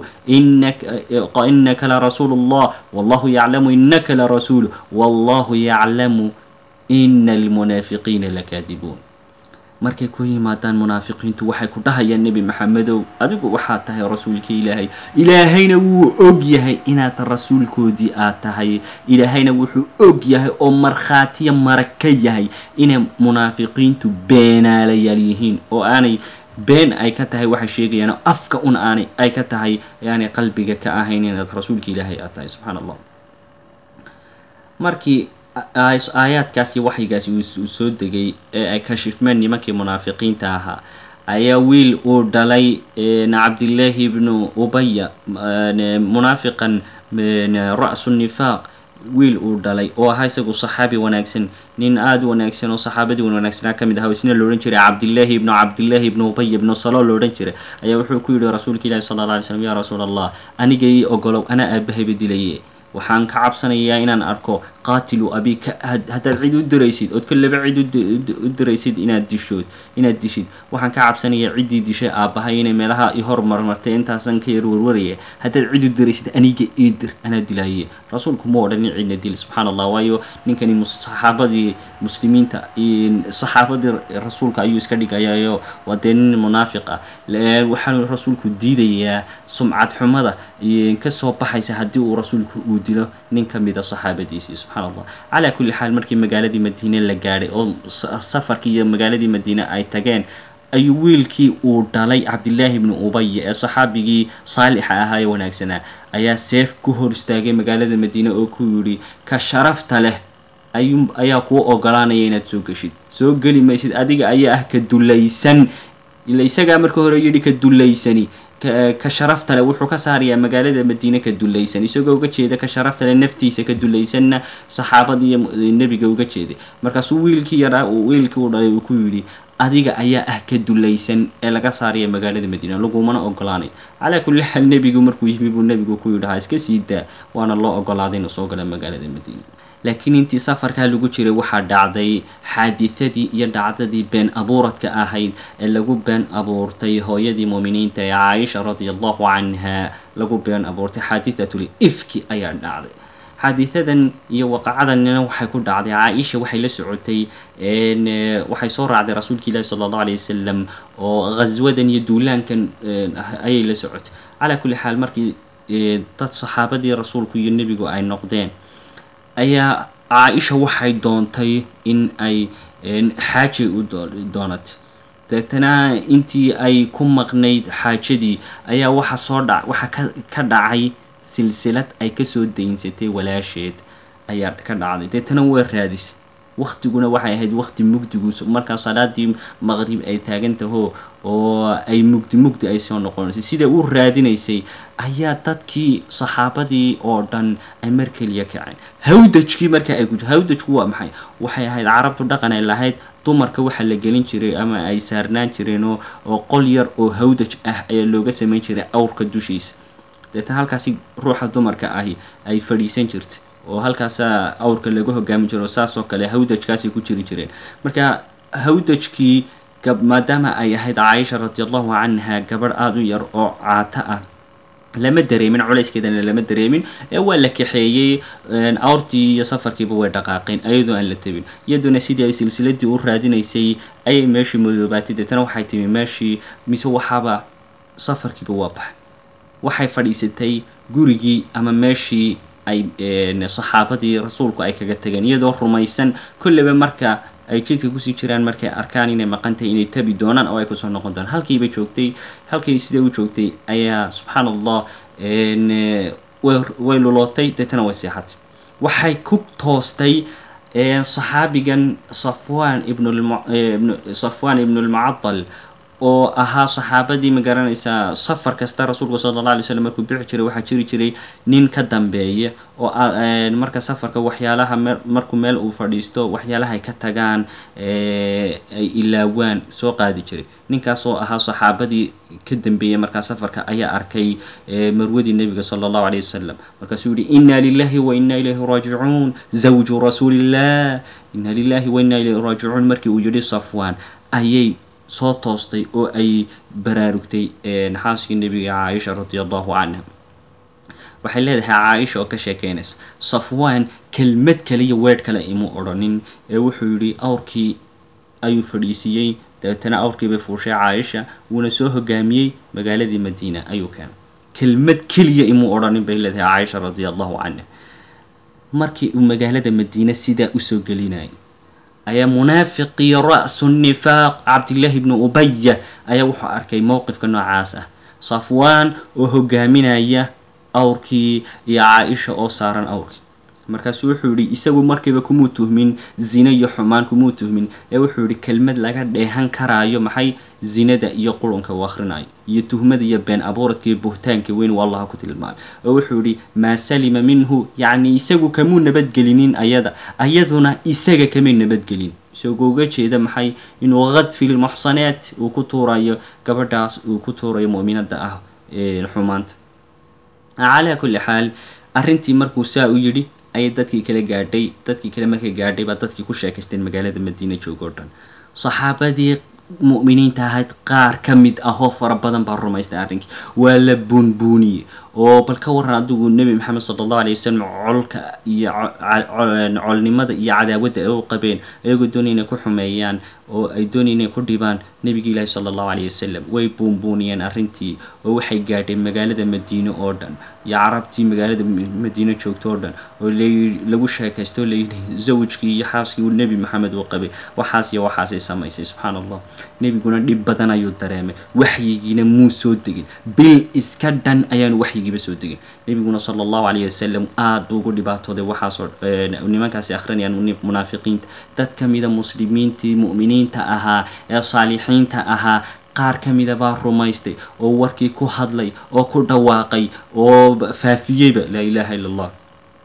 inaka larasuulu اllah wallahu yaclamu inaka larasuulu wallahu yaclamu ina almunaafiqiina lakaadibuun markay ku yimaadaan munaafiqiintu waxay ku dhahayaan nebi maxamedow adigu waxaad tahay rasuulka ilaahay ilaahayna wuu og yahay inaad rasuulkoodii aad tahay ilaahayna wuxuu og yahay oo markhaatiya marag ka yahay inay munaafiqiintu beenaalayaal yihiin oo aanay been ay ka tahay waxay sheegayaan afka un aanay ay ka tahay aanay qalbiga ka ahayn inaad rasuulka ilaahay aad tahay subxaana allah markii aayaadkaasi waxyigaasi uu soo degay ee ay kashifmeen nimankii munaafiqiinta ahaa ayaa wiil uu dhalay cabdillaahi ibnu ubaya munaafiqan ra-su nifaaq wiil uu dhalay oo ahaa isagu saxaabi wanaagsan nin aada u wanaagsan oo saxaabadii wanaagsanaa ka mid aha isna la odhan jiray cabdillaahi ibnu cabdillaahi ibnu ubay ibnu salo la odhan jiray ayaa wuxuu ku yidhi rasuulka ilahi sala alla alay slam ya rasuul allah aniga ii ogolow anaa aabahayba dilaye waxaan ka cabsanayaa inaan arko qaatilu abika haddaad cid u diraysid ood ka laba cid u diraysid inaad dishood inaad dishid waxaan ka cabsanayaa ciddii dishay aabbahay inay meelaha i hormarmartay intaasan ka yar warwaraya haddaad cid u diraysid aniga ii dir anaa dilaaye rasuulku ma odhanin cidna dil subxaana allah waayo ninkani saxaabadii muslimiinta saxaabadii rasuulka ayuu iska dhigayayo waa dee nin munaafiq ah waxaanu rasuulku diidayaa sumcad xumada kasoo baxaysa haddii uu rasuulku uu dilo nin ka mida saxaabadiisii subxana allah calaa kulli xaal markii magaaladii madiine la gaadhay oo safarkii iyo magaaladii madiine ay tageen ayuu wiilkii uu dhalay cabdillaahi ibnu ubaya ee saxaabigii saalixa ahaa ee wanaagsanaa ayaa seef ku hor istaagay magaalada madiine oo ku yidhi ka sharafta leh ayu ayaa kuu ogolaanaya inaad soo geshid soo geli maysid adiga ayaa ah ka dulaysan ila isagaa marka hore yidhi ka dulaysani ka sharaftale wuxuu ka saarayaa magaalada madiine ka dulaysan isagoo uga jeeda ka sharaftale naftiisa ka dulaysanna saxaabada iyo nebiga uga jeeday markaasuu wiilkii yaraa wiilkii u dhalay uu ku yidhi adiga ayaa ah ka dulaysan ee laga saaraya magaalada madiine lagumana ogolaanay calaa kulli xaal nebigu markuu yimi buu nebigu ku yidhi ha iska sii daa waana loo ogolaaday inuu soo gala magaalada madiine laakiin intii safarkaa lagu jiray waxaa dhacday xaadithadii iyo dhacdadii been abuuradka ahayd ee lagu been abuurtay hooyadii muuminiinta ee caaisha radia allahu canha lagu been abuurtay xaadithatul ifki ayaa dhacday xaadihadan iyo waqacadanina waxay ku dhacday caaisha waxay la socotay waxay soo raacday rasuulka ilaahi sala allahu alayh wasalam oo ghaswadan iyo duulaankan ayay la socotay calaa kulli xaal markii dad saxaabadii rasuulku iyo nebigu ay noqdeen ayaa caa-isha waxay doontay in ay xaaji u doonatay deetana intii ay ku maqnayd xaajadii ayaa waxa soo dha waxa ka ka dhacay silsilad ay kasoo daynsatay walaasheed ayaa ka dhacday deetana way raadisay waktiguna waxay ahayd wakti mugdiguus markaa salaadii maqrib ay taagan taho oo ay mugdi mugdi ay soo noqonaysay siday u raadinaysay ayaa dadkii saxaabadii oo dhan ay mar keliya kaceen hawdajkii markaa ay guji hawdajku waa maxay waxay ahayd carabtu dhaqan ay lahayd dumarka waxa la gelin jiray ama ay saarnaan jireen oo oo qol yar oo hawdaj ah ayaa looga samayn jiray awrka dushiisa deetana halkaasi ruuxa dumarka ahi ay fadhiisan jirtay oo halkaasaa awrka lagu hogaami jiro saas oo kale hawdajkaasay ku jiri jireen marka hawdajkii maadaama ay ahayd caaisha radiallahu canha gabadh aada u yar oo caato ah lama dareemin culayskeedana lama dareemin ee waa la kaxeeyey awrtii iyo safarkiiba way dhaqaaqeen ayadoo aan la tabin iyaduna sidii ay silsiladii u raadinaysay ayay meeshii madoobaatay deetana waxay timi meeshii mise waxaaba safarkiiba waa baxay waxay fadhiisatay gurigii ama meeshii ay saxaabadii rasuulku ay kaga tageen iyadoo rumaysan kolleyba marka ay jidka kusii jiraan markay arkaan inay maqan tahay inay tabi doonaan oo ay kusoo noqon doonaan halkiiba joogtay halkii sidai u joogtay ayaa subxaana allah way lulootay deetana way seexatay waxay ku toostay saxaabigan safwan ibn safwan ibn lmucadal oo ahaa saxaabadii ma garanaysaa safar kasta rasuulku sala alla alay slam markuu bixi jiray waxaa jiri jiray nin ka dambeeya oo marka safarka waxyaalaha me markuu meel uu fadhiisto waxyaalaha ay ka tagaan ay ilaawaan soo qaadi jiray ninkaas oo ahaa saxaabadii ka dambeeyey markaa safarka ayaa arkay marwadii nebiga sala allahu alayh wasalam markaasuu yihi inna lilahi wa inna ilayhi raajicuun zawju rasuulillah inna lilahi wa inna ilayhi raajicuun markii uu yihi safwan ayay soo toostay oo ay baraarugtay xaaskii nebiga caaisha radi allahu canha waxay leedahay caaisha oo ka sheekeynaysa safwaan kelmad kaliya weedh kale imu odhanin ee wuxuu yidhi awrkii ayuu fadhiisiiyey dabeetana awrkii bay fuushay caaisha wuuna soo hogaamiyey magaaladii madiina ayuu keenay kelmad keliya imuu odhanin bay leedahay caaisha radi allahu canha markii uu magaalada madiine sidaa usoo gelinayay ayaa munaafiqii ra-su nifaaq cabdillaahi bnu ubaya ayaa wuxuu arkay mowqifka noocaas ah safwaan oo hogaaminaya awrkii iyo caa-isha oo saaran awrkii markaasuu wuxuu yihi isagu markiiba kumuu tuhmin zine iyo xumaan kumuu tuhmin ee wuxuu yihi kelmad laga dheehan karaayo maxay zinada iyo qurunka uu akhrinayo iyo tuhmada iyo been abuuradka iyo buhtaanka weyn uu allaha ku tilmaamay oo wuxuu yihi maa salima minhu yacni isagu kamuu nabadgelinin ayada ayaduna isaga kamay nabadgelin isagoo uga jeeda maxay inuu kadfi lmuxsanaat uu ku tuurayo gabadhaas uu ku tuurayo mu'minada ah xumaanta calaa kulli xaal arrintii markuu saa u yidhi ayay dadkii kale gaadhay dadkii kale markay gaadhay baa dadkii ku sheekaysteen magaalada madiina joogo o dhan saxaabadii mu'miniinta ahayd qaar ka mid ah oo fara badan baa rumaystay arrinkii waa la buunbuuniyey oo bal ka waran adigu nebi maxamed sala allahu alay wasalam colka iyo colnimada iyo cadaawadda ay u qabeen ayagoo doonay inay ku xumeeyaan oo ay doonay inay ku dhibaan nebigi ilaahi sala allahu alayh wasalam way buunbuuniyeen arrintii oo waxay gaadheen magaalada madiine oo dhan iyo carabtii magaalada madiine joogto oo dhan oo lagu sheekaysto oo layidhi zawjkii iyo xaaskii uu nebi maxamed uu qabay waxaas iyo waxaasay samaysay subxaana allah nebiguna dhib badan ayuu dareemay waxyigiina muu soo degin bil iska dhan ayaanu waxyigiiba soo degin nebiguna sala allahu calayhi wasalam aada buu ugu dhibaatooday waxaasoo nimankaasi akhrinayaan munaafiqiinta dad ka mida muslimiintii mu'miniinta ahaa ee saalixiinta ahaa qaar ka mida baa rumaystay oo warkii ku hadlay oo ku dhawaaqay oo faafiyeyba laa ilaaha illa allah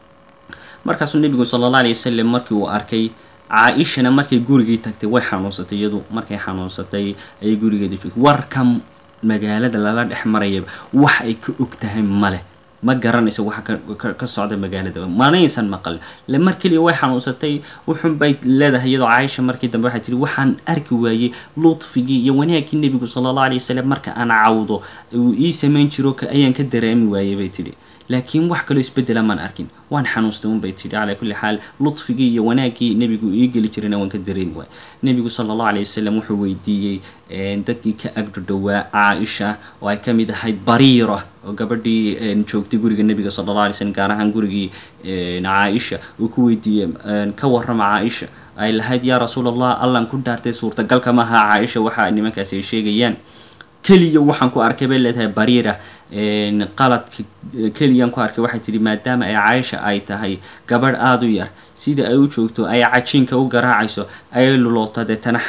markaasuu nebigu sala allah alay wasalam markii uu arkay caa-ishana markay gurigii tagtay way xanuunsatay iyadu markay xanuunsatay ayay gurigeeda joogtay warka magaalada lala dhex marayaba wax ay ka og tahay male ma garanayso waxa ka socda magaalada manaysan maqal le mar keliya way xanuunsatay wuxun bay leedahay iyadoo caaisha markii dambe waxay tihi waxaan arki waayey ludfigii iyo wanaagkii nebigu sala allahu alay wasalam marka aan cawdo uu ii samayn jiro ayaan ka dareemi waayey bay tidhi laakiin wax kaloo isbedela maan arkin waan xanuustay un bay tidhi calaa kulli xaal ludfigii iyo wanaaggii nebigu ii geli jirayna waan ka dareemi waay nebigu sala allahu alay wasalam wuxuu weydiiyey dadkii ka agdhodhowaa caaisha oo ay ka mid ahayd bariira oo gabadhii joogtay guriga nebiga sala allah alay slam gaar ahaan gurigii caaisha uu ku weydiiyey ka warrama caaisha ay lahayd yaa rasuul allah allan ku dhaartay suurtagalka maaha caaisha waxa nimankaasi ay sheegayaan keliya waxaan ku arkay bay leedahay bariira qaladka keliyaan ku arkay waxay tihi maadaama ay caaisha ay tahay gabadh aada u yar sida ay u joogto ay cajiinka u garaacayso ayay luloota deetana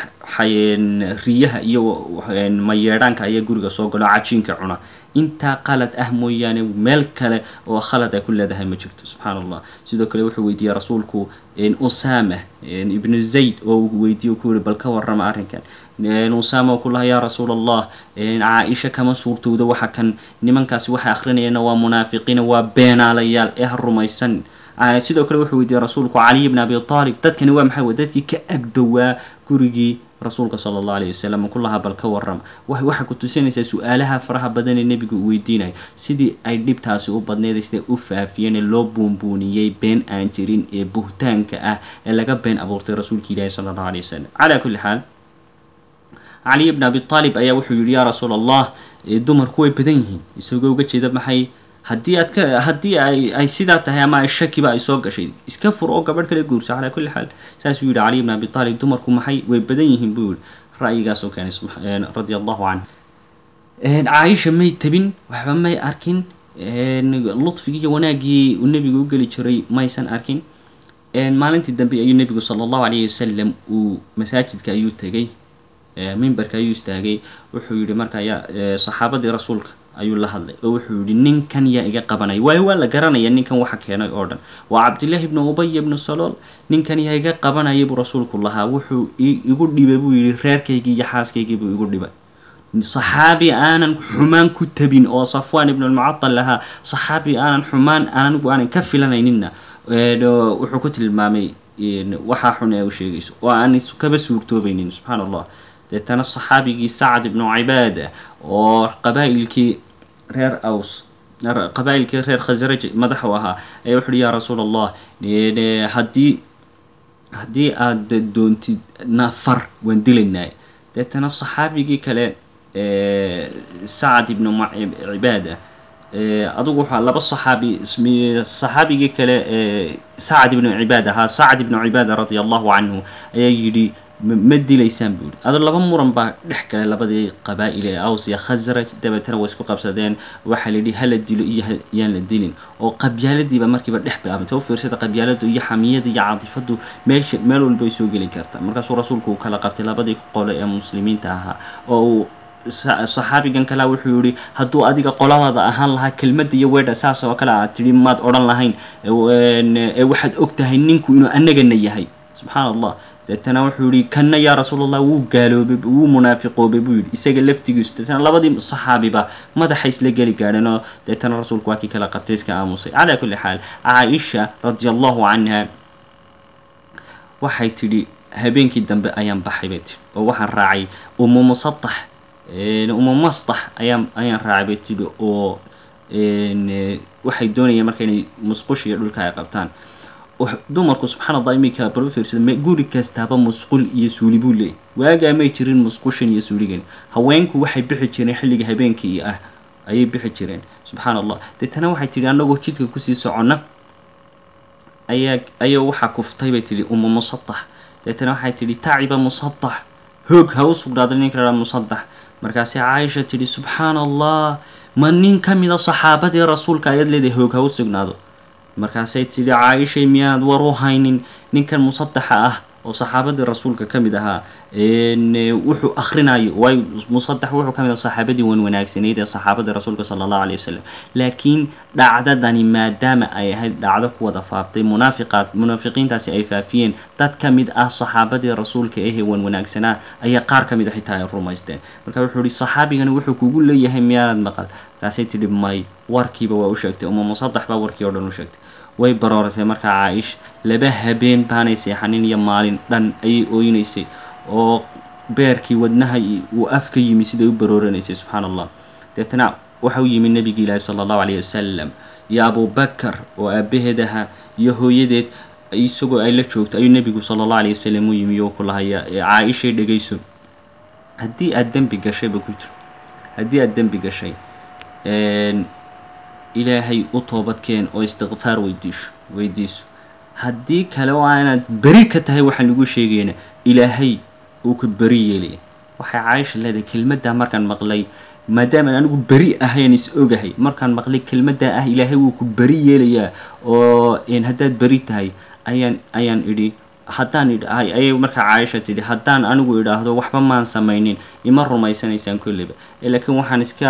riyaha iyo mayeedhaanka ayaa guriga soo galo cajiinka cuna intaa qalad ah mooyaane meel kale oo khalad ay ku leedahay ma jirto subxaana allah sidoo kale wuxuu weydiiyey rasuulku usama ibnu zayd oo uu weydiiye ku yihi bal ka warrama arrinkan usama ku laha yaa rasuul allah caa-isha kama suurtowdo waxa kan nimankaasi waxay akhrinayaena waa munaafiqiina waa beenaalayaal ee ha rumaysan sidoo kale wuxuu weydiiyey rasuulku caliy bn abi aalib dadkani waa maxay dadkii ka agdhowaa gurigii rasuulka sala allahu alayh wasalam kulahaa bal ka warrama waxay ku tusinaysaa su-aalaha faraha badan ee nebigu uu weydiinayo sidii ay dhibtaasi u badneeday siday u faafiyeen ee loo buunbuuniyey been aan jirin ee buhtaanka ah ee laga been abuurtay rasuulka ilaahi sala allahu alayh wasalam calaa kulli xaal caliy bn abi aalib ayaa wuxuu yihi yaa rasuul allah dumarku way badan yihiin isagoo uga jeeda maxay haddii aad ka haddii ay ay sidaa tahay ama ay shakiba ay soo gashay iska fur oo gabadh kala guurso calaa kulli xaal saasuu yihi caliy bn abi aalib dumarku maxay way badan yihiin buu yihi ra'yigaasoo keenay radia allahu canhu caaisha may tabin waxba may arkin ludfigii iyo wanaaggii uu nebigu u geli jiray maysan arkin maalintii dambe ayuu nebigu sala allahu alayhi wasalam uu masaajidka ayuu tegey mimbarka ayuu istaagay wuxuu yihi marka yaa saxaabadii rasuulka ayuu la hadlay oo wuxuu yihi ninkan yaa iga qabanaya waayo waa la garanaya ninkan waxa keenay oo dhan waa cabdillaahi bnu ubaya bnu salool ninkan yaa iga qabanaya buu rasuulku lahaa wuxuu igu dhibay buu yihi reerkaygii iyo xaaskaygii buu igu dhibay saxaabi aanan xumaan ku tabin oo safwan ibnu lmucatal lahaa saxaabi aanan xumaan anigu aanan ka filanayninna wuxuu ku tilmaamay waxaa xun ee u sheegayso oo aan kaba suurtoobaynin subxaana allah deetana saxaabigii sacad ibnu cibaada oo qabaa'ilkii reer aws qabaa'ilkii reer khasraj madax u ahaa ayaa wuxu uhi yaa rasuul allah haddii haddii aada doontid nafar waan dilaynaa deetana saxaabigii kale sacad ibnu cibaada adugu waxaa laba saxaabi saxaabigii kale sacad ibnu cibaad ahaa sacad ibnu cibaada radia allahu canhu ayaa yidhi ma dilaysaan buu yihi ado laba muran baa dhex galay labadii qabaa'il ee aws iyo khasraj dabeetana way isku qabsadeen waxaa la yidhi hala dilo iyo yaan la dilin oo qabyaaladiiba markiiba dhex bilaabantay u fiirsada qabyaaladu iyo xamiyada iyo caadifadu meesha meel walba ay soo geli karta markaasuu rasuulku uu kala qabtay labadii qole ee muslimiinta ahaa oo uu saxaabigan kalea wuxuu yihi hadduu adiga qoladaada ahaan lahaa kelmadda iyo weedha saas oo kale aad tidhi maad odhan lahayn ee waxaad og tahay ninku inuu anagana yahay subxaan allah deetana wuxuu yihi kanna yaa rasuul allah wuu gaaloobay wuu munaafiqoobay buu yidhi isaga laftigiisu deetana labadii saxaabiba madaxa isla geli gaadheen oo deetana rasuulku waa kii kala qabtay iska aamusay calaa kulli xaal caaisha radi allahu canha waxay tidhi habeenkii dambe ayaan baxay bay tihi oo waxaan raacay umu musatax umu mastax ayaan ayaan raacay bay tidhi oo waxay doonayeen marka inay musqush iyo dhulka ay qabtaan dumarku subxaan allah iminka bal u fiirsada guri kastaaba musqul iyo suuli buu leeyay waagaa may jirin musqushan iyo suuligan haweenku waxay bixi jireen xilliga habeenkii ah ayay bixi jireen subxaan allah deetana waxay tidhi annagoo jidka kusii soconna ayaa ayaa waxaa kuftay bay tidhi umu musatax deetana waxay tidhi taciba musatax hoog ha u sugnaaday ninka la musadax markaasi caaisha tidhi subxaan allah ma nin ka mida saxaabadii rasuulka ayaad leedahay hoog ha u sugnaado markaasay tidhi caaishay miyaanad war u haynin ninkan musadaxa ah oo saxaabadii rasuulka ka mid ahaa wuxuu akhrinayo waayo musadax wuxuu ka mid aha saxaabadii wan wanaagsanayd ee saxaabadii rasuulka sala allahu alayh wasalam laakiin dhacdadani maadaama ay ahayd dhacdo ku wada faaftay munaafiqaad munaafiqiintaasi ay faafiyeen dad ka mid ah saxaabadii rasuulka ehee wan wanaagsanaa ayaa qaar ka mid a xitaa ay rumaysteen marka wuxuu ihi saxaabigani wuxuu kugu leeyahay miyaanad maqal markaasay tidhi may warkiiba waa u sheegtay uma musadax baa warkii oo dhan u sheegtay way barooratay markaa caaisha laba habeen baanay seexanin iyo maalin dhan ayay ooynaysay oo beerkii wadnaha uu af ka yimi siday u barooranaysay subxaana allah deetana waxa u yimi nebigi ilaahi sala allahu alayh wasalam iyo abubakar oo aabaheed ahaa iyo hooyadeed isagoo ay la joogto ayuu nebigu sala allahu alayh wasalam u yimi oo ku lahaya caaishay dhegayso haddii aada dembi gashayba ku jiro haddii aada dembi gashay ilaahay u toobadkeen oo istikfaar weydiisho weydiiso haddii kale oo aanaad beri ka tahay waxaan lagu sheegayna ilaahay uu ka beri yeelaya waxay caaisha leedahay kelmaddaa markaan maqlay maadaama anigu beri ahayn is ogahay markaan maqlay kelmaddaa ah ilaahay wuu ku beri yeelayaa oo haddaad beri tahay ayaan ayaan idhi haddaan idhahay ayay markaa caaisha tidhi haddaan anigu idhaahdo waxba maan samaynin ima rumaysanaysaan kolleyba laakiin waxaan iska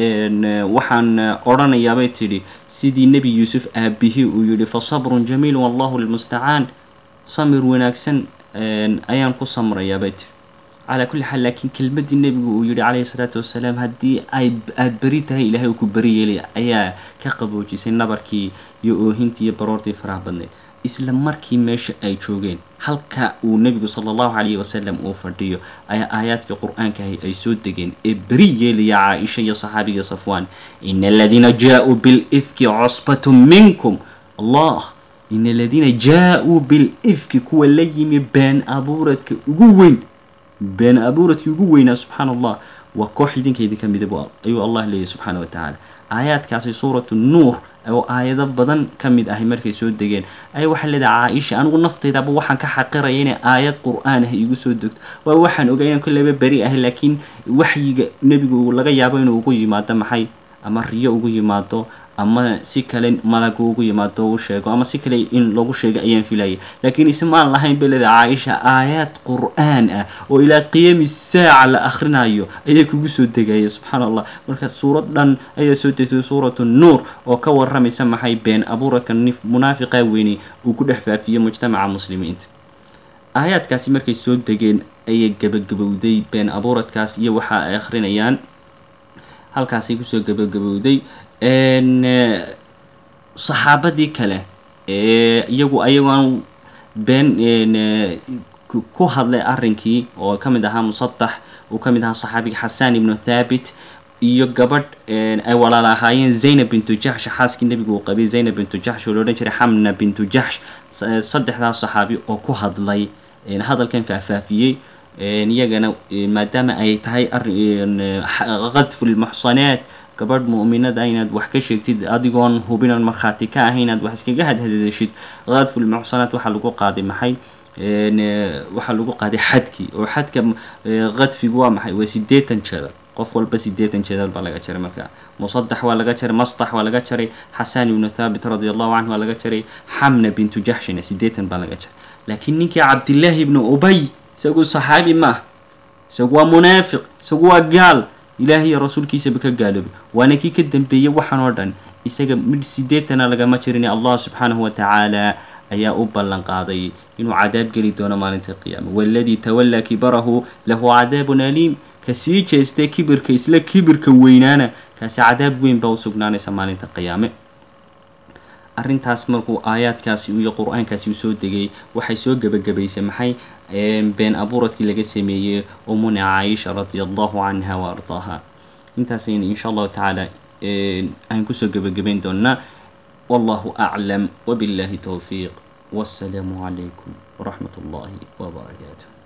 waxaan odhanayaabay tidhi sidii nebi yuusuf aabihii uu yihi fa sabrun jamiil wallahu lmustacaan samir wanaagsan ayaan ku samrayaabay tidhi calaa kulli xaal laakiin kelmaddii nebigu uu yihi calayhi salaatu wasalaam haddii ay aada beri tahay ilaahay uu ku beri yeelaya ayaa ka qaboojisay nabarkii iyo oohintii iyo baroortii faraha badneyd isla markii meesha ay joogeen halka uu nebigu sala allahu calayhi wasalam uu fadhiyo ayaa aayaadkii qur-aankahi ay soo degeen ee beri yeelaya caaisha iyo saxaabiga safwaan ina aladiina jaa-uu bilifki cusbatun minkum allah ina aladiina jaa-uu bilifki kuwa la yimi been abuuradka ugu weyn been abuuradkii ugu weynaa subxaan allah waa koox idinka idinka midab ayuu allah leeyahy subxaana wa tacaala aayaadkaasi suuratu nuur oo aayado badan ka mid ahay markay soo degeen ayaa waxaa leedahay caaisha anigu naftaydaba waxaan ka xaqiraya inay aayad qur-aan ah igu soo degto waa waxaan ogay inaan kolleyba beri ahay laakiin waxyiga nebigu laga yaabo inuu ugu yimaado maxay ama riyo ugu yimaado ama si kale malagu ugu yimaado u sheego ama si kale in lagu sheego ayaan filaya laakiin ismaan lahayn bay leedahay caaisha aayaad qur-aan ah oo ilaa qiyaami saaca la akhrinayo ayaa kugu soo degaya subxaana allah marka suurad dhan ayaa soo degtay suuratu nuur oo ka waramaysa maxay been abuuradka munaafiqa weyni uu ku dhex faafiyey mujtamaca muslimiinta aayaadkaasi markay soo degeen ayay gabagabowday been abuuradkaas iyo waxa ay akhrinayaan halkaasay kusoo gabagabowday saxaabadii kale ee iyagu ayagoon been ku hadlay arrinkii oo ka mid ahaa musadax uu ka mid ahaa saxaabiga xasaan ibnu thaabit iyo gabadh ay walaal ahaayeen zaynab bintu jaxsh xaaskii nebigu uu qabay zaynab bintu jaxsh oo la odhan jiray xamna bintu jaxsh saddexdaas saxaabi oo ku hadlay hadalkan faahfaafiyey iyagana maadaama ay tahay qadfu lmuxsanaat gabadh mu'minada inaad wax ka sheegtid adigoon hubinan markhaati ka ahay inaad wax iskaga hadhadashid qadfu lmuxsanaat waxaa lagu qaaday maxay waxaa lagu qaaday xadkii oo xadka qadfigu waa maxay waa sideetan jeedal qof walba sideetan jeedal baa laga jaray marka musadax waa laga jaray mastax waa laga jaray xasaan ibnu thaabit radi allahu canhu waa laga jaray xamna bintu jaxshina sideetan baa laga jaray laakiin ninkii cabdillaahi ibnu ubay isagu saxaabi ma ah isagu waa munaafiq isagu waa gaal ilaahay iyo rasuulkiisaba ka gaaloobay waana kii ka dambeeyey waxaan oo dhan isaga mid sideetana lagama jirin allah subxaanahu watacaala ayaa u ballan qaaday inuu cadaab geli doono maalinta qiyaama waladii tawallaa kibarahu lahu cadaabun aliim ka sii jeestay kibirka isla kibirka weynaana kaasi cadaab weyn baa u sugnaanaysa maalinta qiyaame arrintaas markuu aayaadkaasi iyo qur-aankaasi u soo degay waxay soo gebagabaysay maxay been abuuradkii laga sameeyey umuna caaisha radia allahu canha wa ardaaha intaasayna insha allahu tacaala aan kusoo gebagabayn doonaa wallahu aclam wabillahi towfiiq wassalaamu calaykum waraxmat ullahi wbarakaatu